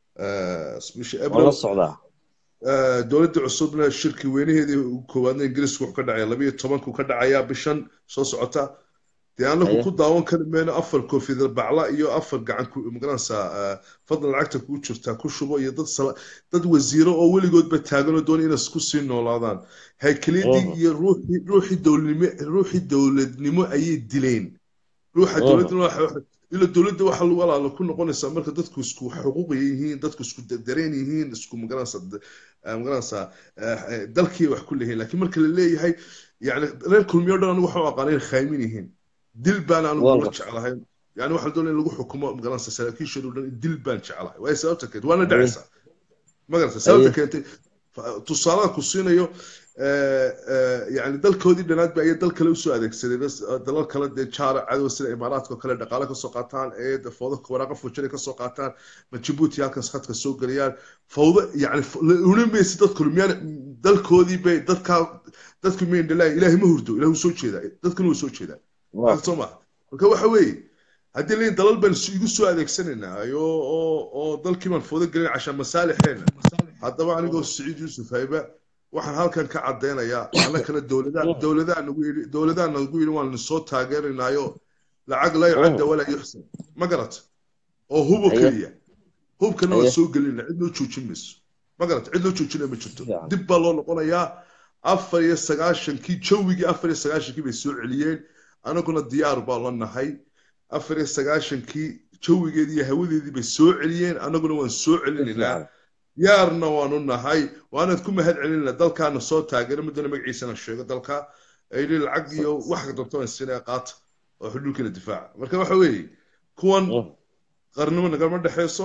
bisha waan abril la socdaa Eh, dowladda cusubna shirkii weynaheedii koowaadna ingiriisku wuxuu ka dhacaya labayo tobanku ka dhacayaa bishan soo socota dee anagu Haye. ku daawan kari mayno afar koofiyad bacla iyo afar gacan ku magaranaysaa eh, fadlan lacagta kugu jirtaa ku shubo iyo dad sala- dad wasiiro oo weligoodba taagan oo doon inay isku sii noolaadaan haykaliyadii Mhm. iyo ruuxii ruuxii dowladnimo ruuxii dowladnimo ayay dileen ruuxa Mhm. dowladda waxa- waxa- ila dowladda waxa lagu walaalo ku noqonaysaa marka dadku isku xuquuq yihiin dadku isku da- dareen yihiin isku magaranaysaa d- eh, magaranaysaa eh, eh, dalkii wax ku leeyihiin laakiin marka la leeyahay yani reer kulmiyo dhan anigu waxaan u aqaana inay khaymin yihiin dil baan anigu Waan la gartay. jeclahay yani waxaa la doonaya in lagu xukumo magaranaysaa saraakiishooda dhan dil baan jeclahay waayo sababta keentay waana dhacaysaa magarata sababta Haye. keentay fa- tusaalaha ku siinayo eh, eh, yani dalkoodii dhanaad ba ayay dal kale usoo adeegsadeen bas, eh, dalal kale dee jaara cadow sida imaaraadka oo kale dhaqaale kasoo qaataan ee de fawdo waraaqa fujari kasoo qaataan ma jabuuti halkaas khadka soo geliyaan fawdo yani f- la oran maysi dadku miyaan dalkoodii bay dadkaa dadku miyan dhalaa ilaahay ma hurdo ilaahay wuu soo jeedaa dadkuna wuu soo jeedaa Waa- soo maha marka waxa weeye haddii leeyihin dalal baan is- igu soo adeegsanaynaa oo oo oo dalkii baan foodo gelin cashaa masaalixeena haddaba anigoo siciid yuusuf hayba waxaan halkan ka caddaynayaa annakana dowladaa dowladaa nagu yidhi dowladaa nagu yidhi waan soo taageeraynaayo lacag la yucadda walaa yuxsan ma garata oo hubo Haye. keliya hubkana waan Haye. soo gelina cid loo joojin mayso ma garata cid loo joojina ma jirto Fiican. dib baa loo noqonayaa afar iyo sagaashankii jawigii afar iyo sagaashankii bay soo celiyeen anaguna diyaar baa la nahay afar iyo sagaashankii jawigeedii iyo hawadeedii bay soo celiyeen anaguna waan soo celinaynaa Fiican. yaarna waanu nahay waanaad ku mahad celinayna dalkaana soo taageera muddana magaciisana sheego dalka ayli lacag iyo wax doonto aan siinaya qaata oo xuduudkiina difaaca marka waxa weeye kuwan Mm. qarnimo nagama dhexeyso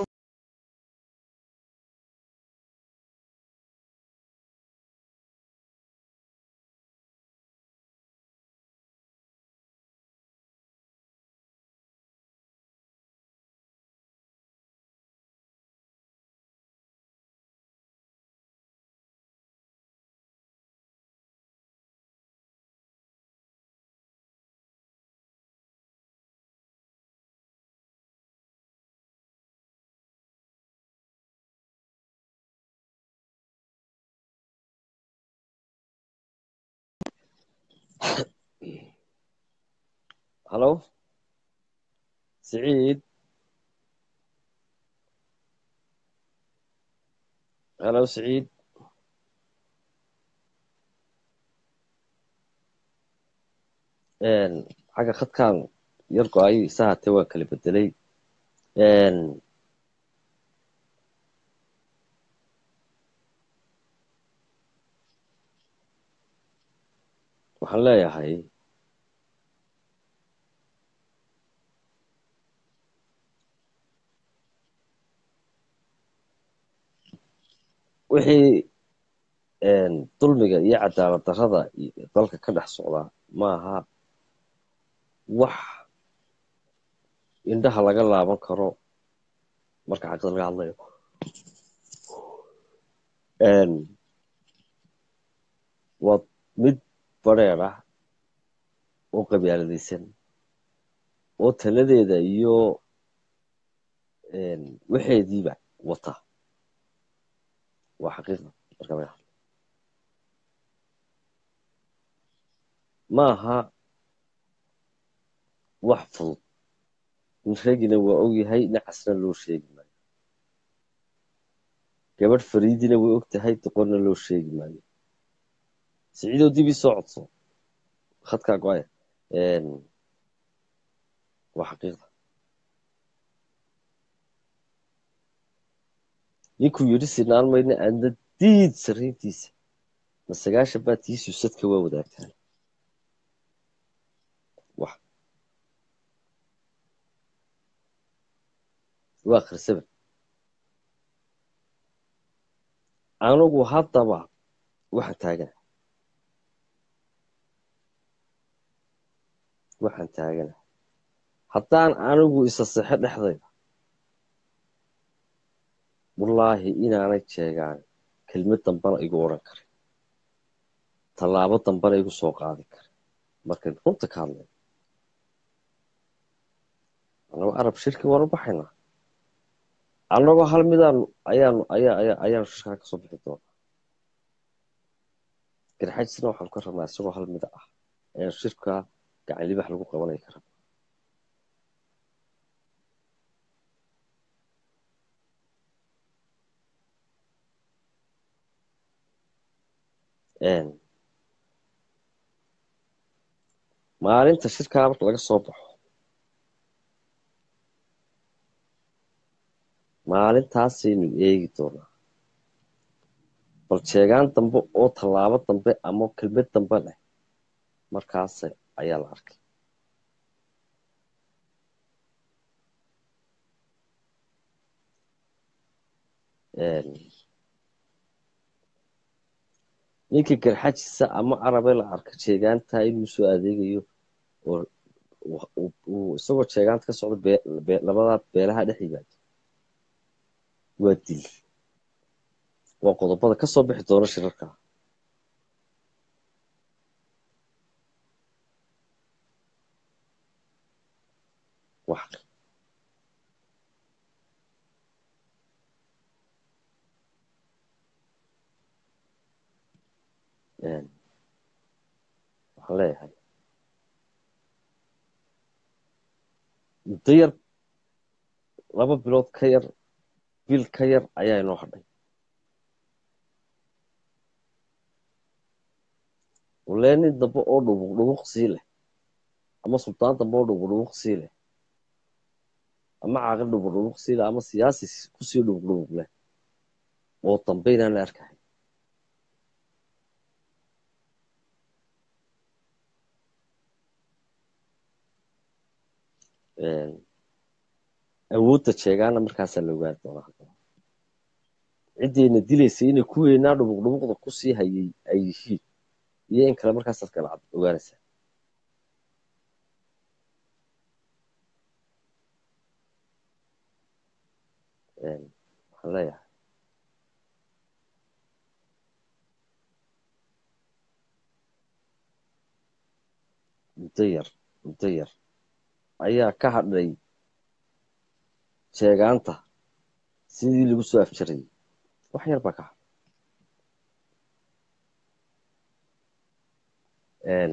halo siciid halo siciid Een, xagga khadkan yar go-ay sahatee waa kala bedelay Een, waxaan leeyahay wixii een, dulmiga iyo cadaalad darrada iyo dalka ka dhex socda maaha wax indhaha laga laaban karo marka xaqada laga hadlayo Een, waa mid badheer ah oo qabyaaladaysan oo taladeeda iyo een, waxeediiba wata waa xaqiiqda marka laga hadlo maaha wax fudud nin ragina waa ogyahay nacasna loo sheegi maayo gabadh fariidina way og tahay doqonna loo sheegi maayo siciidoo dib ii soo codso khadkaa go-aya waa xaqiiqda ninkuu yidhi sinaan mayna aadna diid sarriintiisa ma sagaashan baa tiisuu sadka waa wadaagtaan wax waa akhrisaba anigu haddaba waxaan taagana waxaan taagana haddaan anigu isa sexo dhexdayda wallaahi inaanay jeegaan kelmad dambana igu odhan karin tallaabo dambana igu soo qaadi karin markayn runta ka hadlay annagoo arab shirki waanu baxaynaa annagoo hal midaanu ayaanu ayaa ayaa ayaanu shirkaa ka soo bixi doonaa garxajisna waxaanu ka rabnaa isagoo hal mida ah ayaanu shirkaa gacan libax lagu qabanaya ka rabnaa maalinta shirkaa marka laga soo baxo maalintaasaynu eegi doonaa bal jeegaan dambe oo tallaabo dambe ama kelmad dambe leh markaas ayaa la arkay ninka garxajisa ama carabe la arka jeegaantaa inuu soo adeegayo oo isagoo jeegaanta ka socda labadaa beelaha dhex yimaado waa dil waa qodobada ka soo bixi doona shirarka wax waxaan leeyahay muddo yar laba bilood ka yar bil ka yar ayaa inoo hadhay walee nin dambe oo dhubuq dhubuq sii leh ama sultaan dambe oo dhubuq dhubuq sii leh ama caaqil dhubuq dhubuq sii leh ama siyaasi kusii dhubuq dhubuq leh oo dambe inaan la arkahay awoodda jeegaana markaasaa la ogaani doonaa haddana ciddayna dilaysa inay kuweynaa dhubuq dhubuqda kusii hayay ay yihiin iyo in kale markaasaad kala cad ogaanaysaa waxaan leeyahay muddo yar muddo yar ayaa ka hadhay sheegaanta sidii lagu soo afjarayay wax yar baa ka hadhay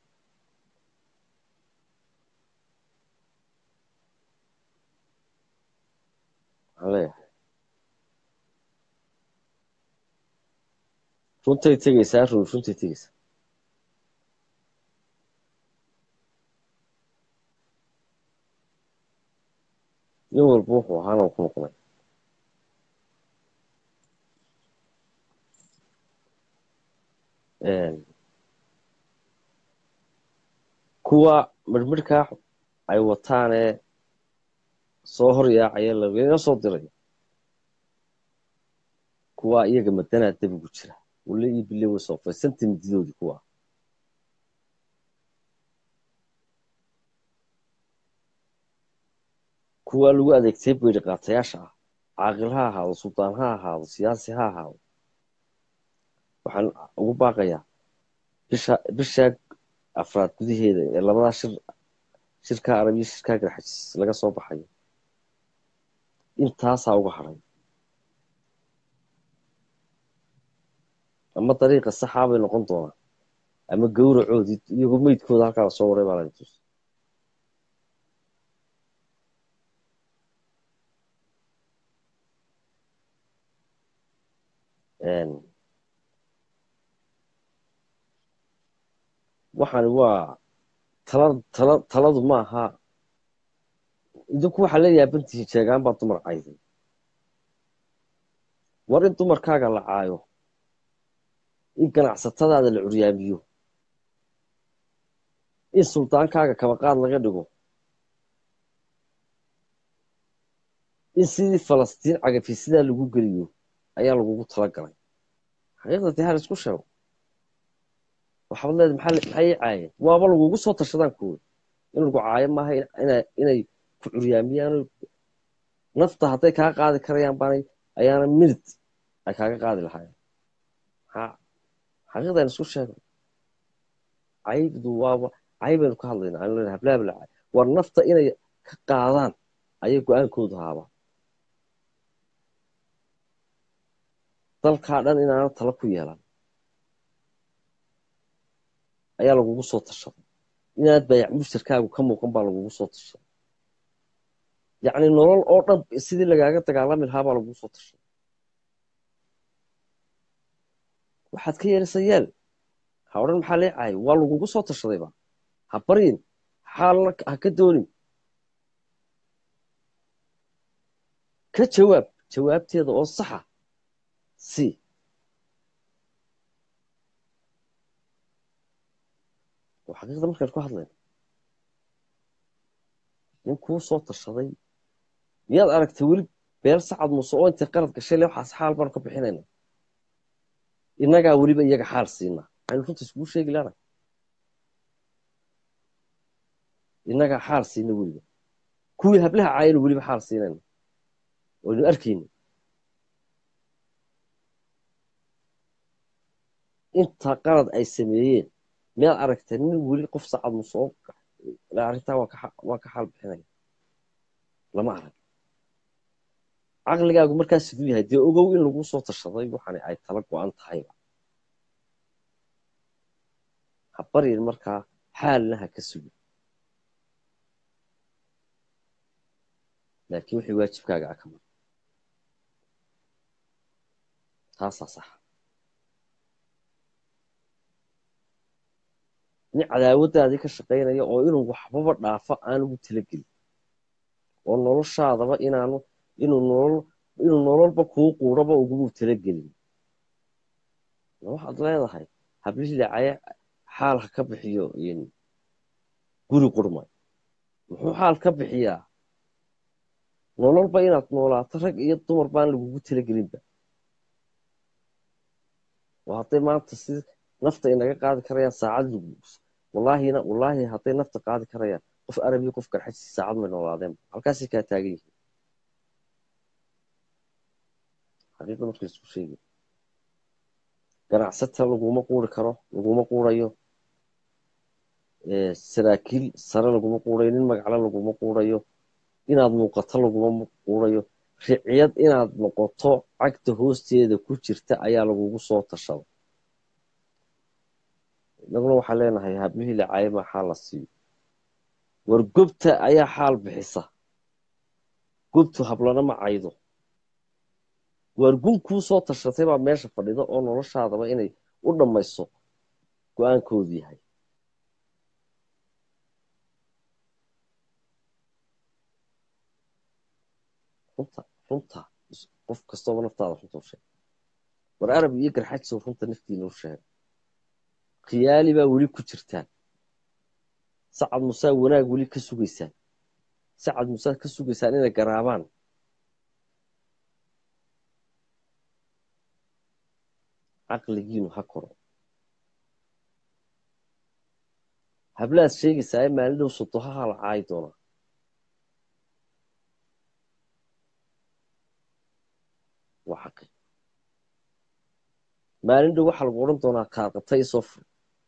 waxaan leeyahay runtay tegeysaa run runtay tegeysaa nin walba wuxuu ahaana ku noqday kuwa midhmidhkaa ay wataanee soo hor yaacaya lagana soo diray kuwa iyaga madanaa dabigu jira wale iyo bile way soofaysantii mididoodii kuwa kuwa lagu adeegtay beyri qaatayaasha ah caaqil ha ahaado suldaan ha ahaado siyaasi ha ahaado waxaan ugu baaqayaa bisha bishaa afraad gudaheeda ee labadaa shir shirkaa arab iyo shirkaa garxajis laga soo baxayo intaasaa uga hadhay ama dariiqa saxaa bay noqon doonaa ama gawracoodii iyagoo meydkooda halkaa lasoo waray baa lain tus waxani waa tala tala taladu maaha idinku waxaa la yaabantihiin sheegaan baa dumar cayday war in dumarkaaga la caayo in ganacsatadaada la curyaamiyo in suldaankaaga kabaqaad laga dhigo in sidii falastiin cagafi sidaa lagu geliyo ayaa lagugu tala galay xaqiiqda dee hal isku sheego waxaad leedahay maxaa maxaa ii caayeen waaba lagugu soo tashadaan kuwa in lagu caayo maaha inay ku curyaamiyaan nafta hadday kaa qaadi karayaan baanay ayaana minid ay kaaga qaadi lahaayeen maxaa xaqiiqdan isku sheego caybdu waaba caybaynu ka hadlaynaa anu leedahay hablaaba la caay war nafta inay ka qaadaan ayay go-aankoodu haabaa dalkaa dhan inaana tala ku yeelan ayaa lagugu soo tashaday inaad bayac mushtarkaagu ka muuqan baa lagugu soo tashaday yacni nolol oo dhan sidii lagaaga dagaalami lahaa baa lagugu soo tashaday waxaad ka yeelaysa yeel ha odhan maxaa lee caayo waa lagugu soo tashadayba ha baryin xaalna ha ka doonin ka jawaab jawaabteeda oo saxa si oo xaqiiqda markaan ku hadlayno nin kuu soo tashaday miyaad aragtay weli beel sacad muuse oo intay qalad gashay le waxaas xaal baanu ka bixinayna innagaa weliba iyaga xaal siinaa aynu runta iskugu sheegi laana innagaa xaal siina weliba kuwii hablaha caayanu weliba xaal siinayna waynu arkayna intaa qalad ay sameeyeen miyaad aragtay nin weli qof sacad muuse oo arrintaa waa ka xaal bixinaya lama arag caqligaagu markaa siduu yahay dee ogow in lagu soo tashaday waxani ay tala go-an tahayba ha baryin markaa xaalna ha ka sugin laakiin wixii waajibkaaga a ka mar taasaa saxa nin cadaawaddaadii ka shaqaynaya oo inuu waxbaba dhaafo aan ugu talagelin oo noloshaadaba inaanu inuu nolol inuu nololba kuu quuraba ugumu talagelin waxaad leedahay hablihii lacaye xaal ha ka bixiyo guri qurmay muxuu xaal ka bixiyaa nololba inaad noolaato rag iyo dumar baan lagugu talagelinba oo hadday maanta si nafta inaga qaadi karayaan saacad wallaahina wallaahi hadday nafta qaadi karayaan qof arabiya qof garxajsi saacad may noolaadeenba halkaasay kaa taagan yihiin xaqiiqda marka isku sheegi ganacsata laguma quuri karo laguma quurayo saraakiil sare laguma quurayo nin magacle laguma quurayo inaad muuqato laguma quurayo riciyad inaad noqoto cagta hoosteeda ku jirta ayaa lagugu soo tashada inaguna waxaan leenahay hablihii lacaayama xaal la siiyo war gobta ayaa xaal bixisa gobtu hablana ma caydo waar gun kuu soo tashatay baa meesha fadhida oo noloshaadaba inay u dhammayso go-aankoodu yahay runta runta qof kastooba naftaada runta u sheeg war arab iyo garxajsow runta naftiina u sheeg khiyaali baa weli ku jirtaan sacad musaa wanaag weli ka sugaysaan sacad musaa ka sugaysaan inay garaabaan caqligiinu ha koro hablaad sheegaysaa ee maalin dhow sodohaha la caayi doonaa waa xaqi maalin dhow waxaa lagu odhan doonaa kaaqatay soo fur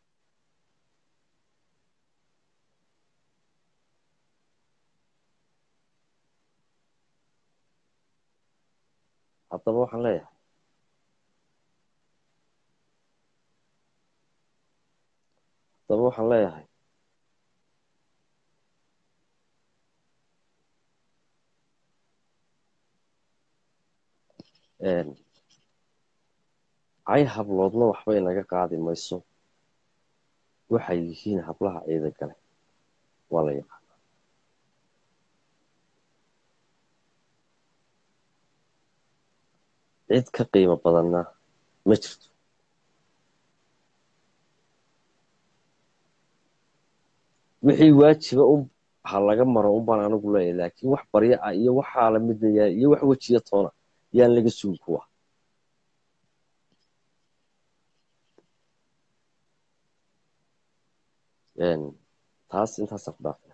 haddaba waxaan leeyahay haddaba waxaan leeyahay cay habloodna waxba inaga qaadi mayso waxay yihiin hablaha ciida gale waa la yaqaana cid ka qiimo badanna ma jirto wixii waajiba un ha laga maro un baan anigu leeyahay laakiin wax baryo ah iyo waxaa la midna yahay iyo wax wejiya toona yaan laga sugin kuwa taas intaasaan ku dhaafaya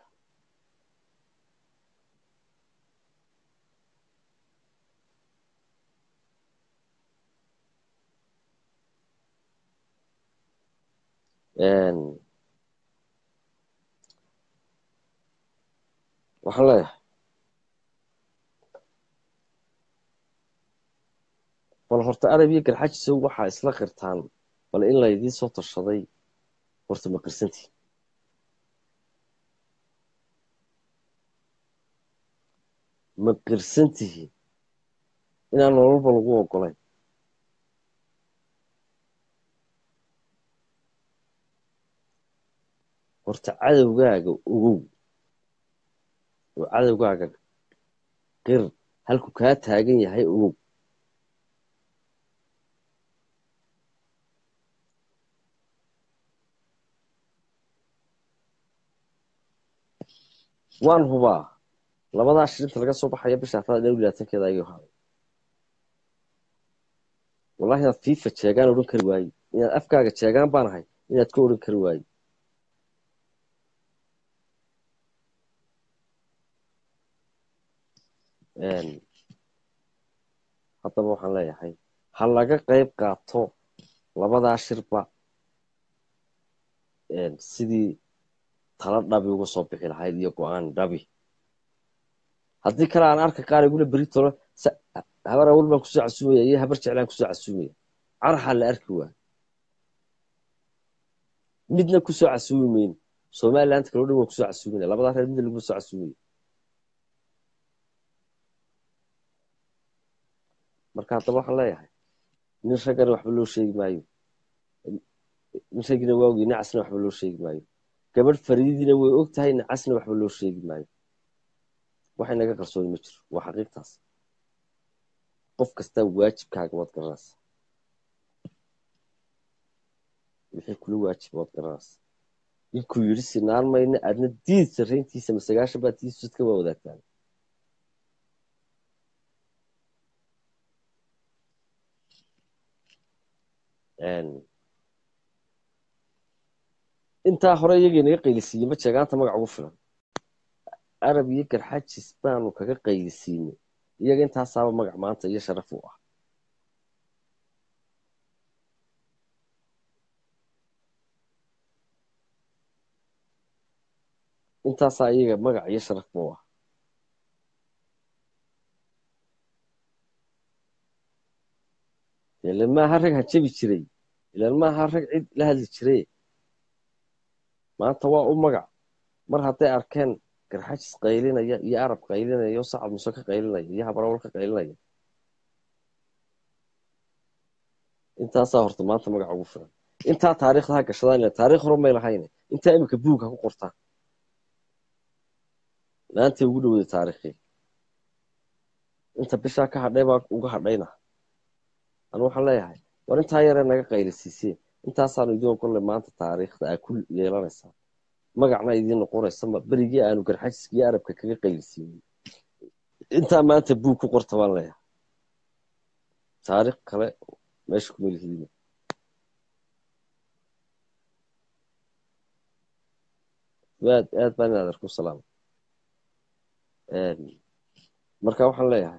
waxaan leeyahay bal horta arab iyo garxajisow waxaa isla qirtaan bal in laydiin soo tashaday horta ma qirsantihin ma qirsan tihiin inaan nololba lagu ogolayn horta cadowgaaga ogow oo cadowgaaga qir halku kaa taagan yahay ogow waan hubaa labadaa shirinta laga soo baxaya bisha afraad dhow labaatankeeda ayuu haday wallahi inaad fifa jeegaan odhan kari waaye inaad afkaaga jeegaan baan ahay inaad ka odhan kari waaye haddaba waxaan leeyahay ha laga qayb qaato labadaa shirba sidii tala dhabi uga soo bixi lahayd iyo go-aan dhabi haddii kale aan arka qaar igula beritolo habar awal baan kusoo casuumaya iyo habar jeclaan kusoo casuumaya caraxaa la arki waay midna kusoo casuumi mayno somaliland kaloo dhan waan kusoo casuumina labadaa reer midna laguma soo casuumaya marka haddaba waxaan leeyahay nin raggana waxba loo sheegi maayo nin raggina waa ogi nacasna waxba loo sheegi maayo gabadh fariidina way og tahay nacasna waxba loo sheegi maayo waxay naga qarsooni ma jiro waa xaqiiqtaas qof kastaa waajibkaaga waad garanaysa wixii kula waajiba waad garanaysa ninkuu yidhi sinaan mayna aadna diid sarrayntiisa masagaashan baa tiisadka waa wadaagtaan intaa hore iyagii naga qaylisiiyey ma jeegaanta magac ugu filan arab iyo garxajis baanu kaga qaylisiinay iyaga intaasaaba magac maanta iyo sharaf u ah intaasaa iyaga magac iyo sharaf u ah ilan maaha rag hajabi jiray ilan maaha rag cid la hadli jiray maanta waa u magac mar hadday arkeen garxajis qaylinaya iyo arab qaylinaya iyo sacad muse ka qaylinaya iyo habarawal ka qaylinaya intaasaa horta maanta magac ugu filan intaa taariikhda ha gashadaan ila taarikh hore may lahayne intaa iminka buug ha ku qortaan maantay ugu dhowday taarikhii inta bishaa ka hadhay baa uga hadhayna anu waxaan leeyahay war intaa yaree naga qaylisiiseen intaasaanu idiin ogolle maanta taariikhda aa ku yeelanaysaa magacna idiin noqonaysa berigii aanu garxajiska iyo arabka kaga qaylisiinay intaa maanta buug ku qorta baan leeyahay taarikh kale meesha kuma lihiidin aad aad baan in adeer ku salaama marka waxaan leeyahay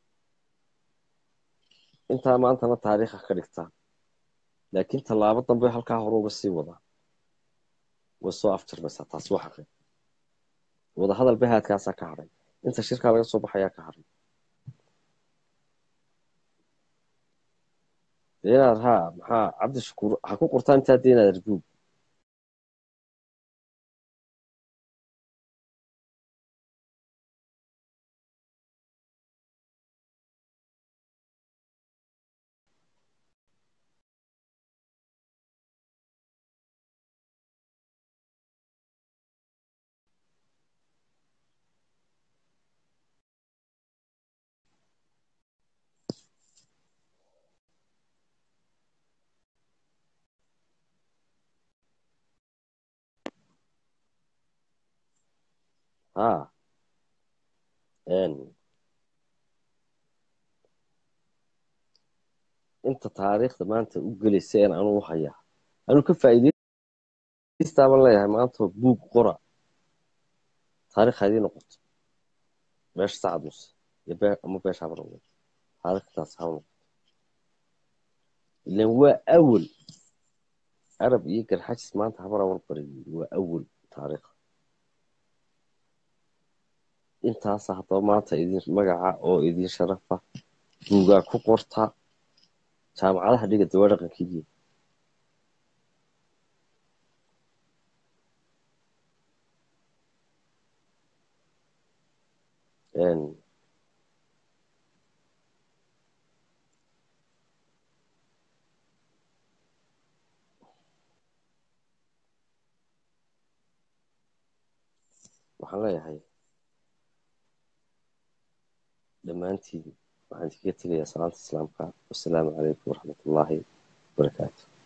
intaa maantana taariikha ka dhigtaan laakiin tallaabo dambe halkaa hore uga sii wadaa way soo afjarmaysaa taasi waa xaqi wadahadal bahaadkaasaa ka hadhay inta shirkaa laga soo baxayaa ka hadhay dee inaad haa maxaa cabdishakuur ha ku qortaan intaa dee inaad arbuug haa inta taariikhda maanta u gelaysa een anuu hayaa anuu ka faa'iidaystaaban leeyahay maanta buug qora taarikh haydii noqoto beesha sacad muse iyo bee ama beesha habarwey taariikhdaas ha noqoto ilan waa awal arab iyo garxajis maanta habar awal bariyey waa awal taariikh intaasa haddaba maanta idin magaca oo idin sharafa buugaa ku qorta jaamacadaha dhiga dawaa dhaqankiidiya waxaan leeyahay dhammaantiin waxaan idinkaga tegayaa salaanta islaamka wasalaamu calaykum waraxmat ullaahi wabarakaatu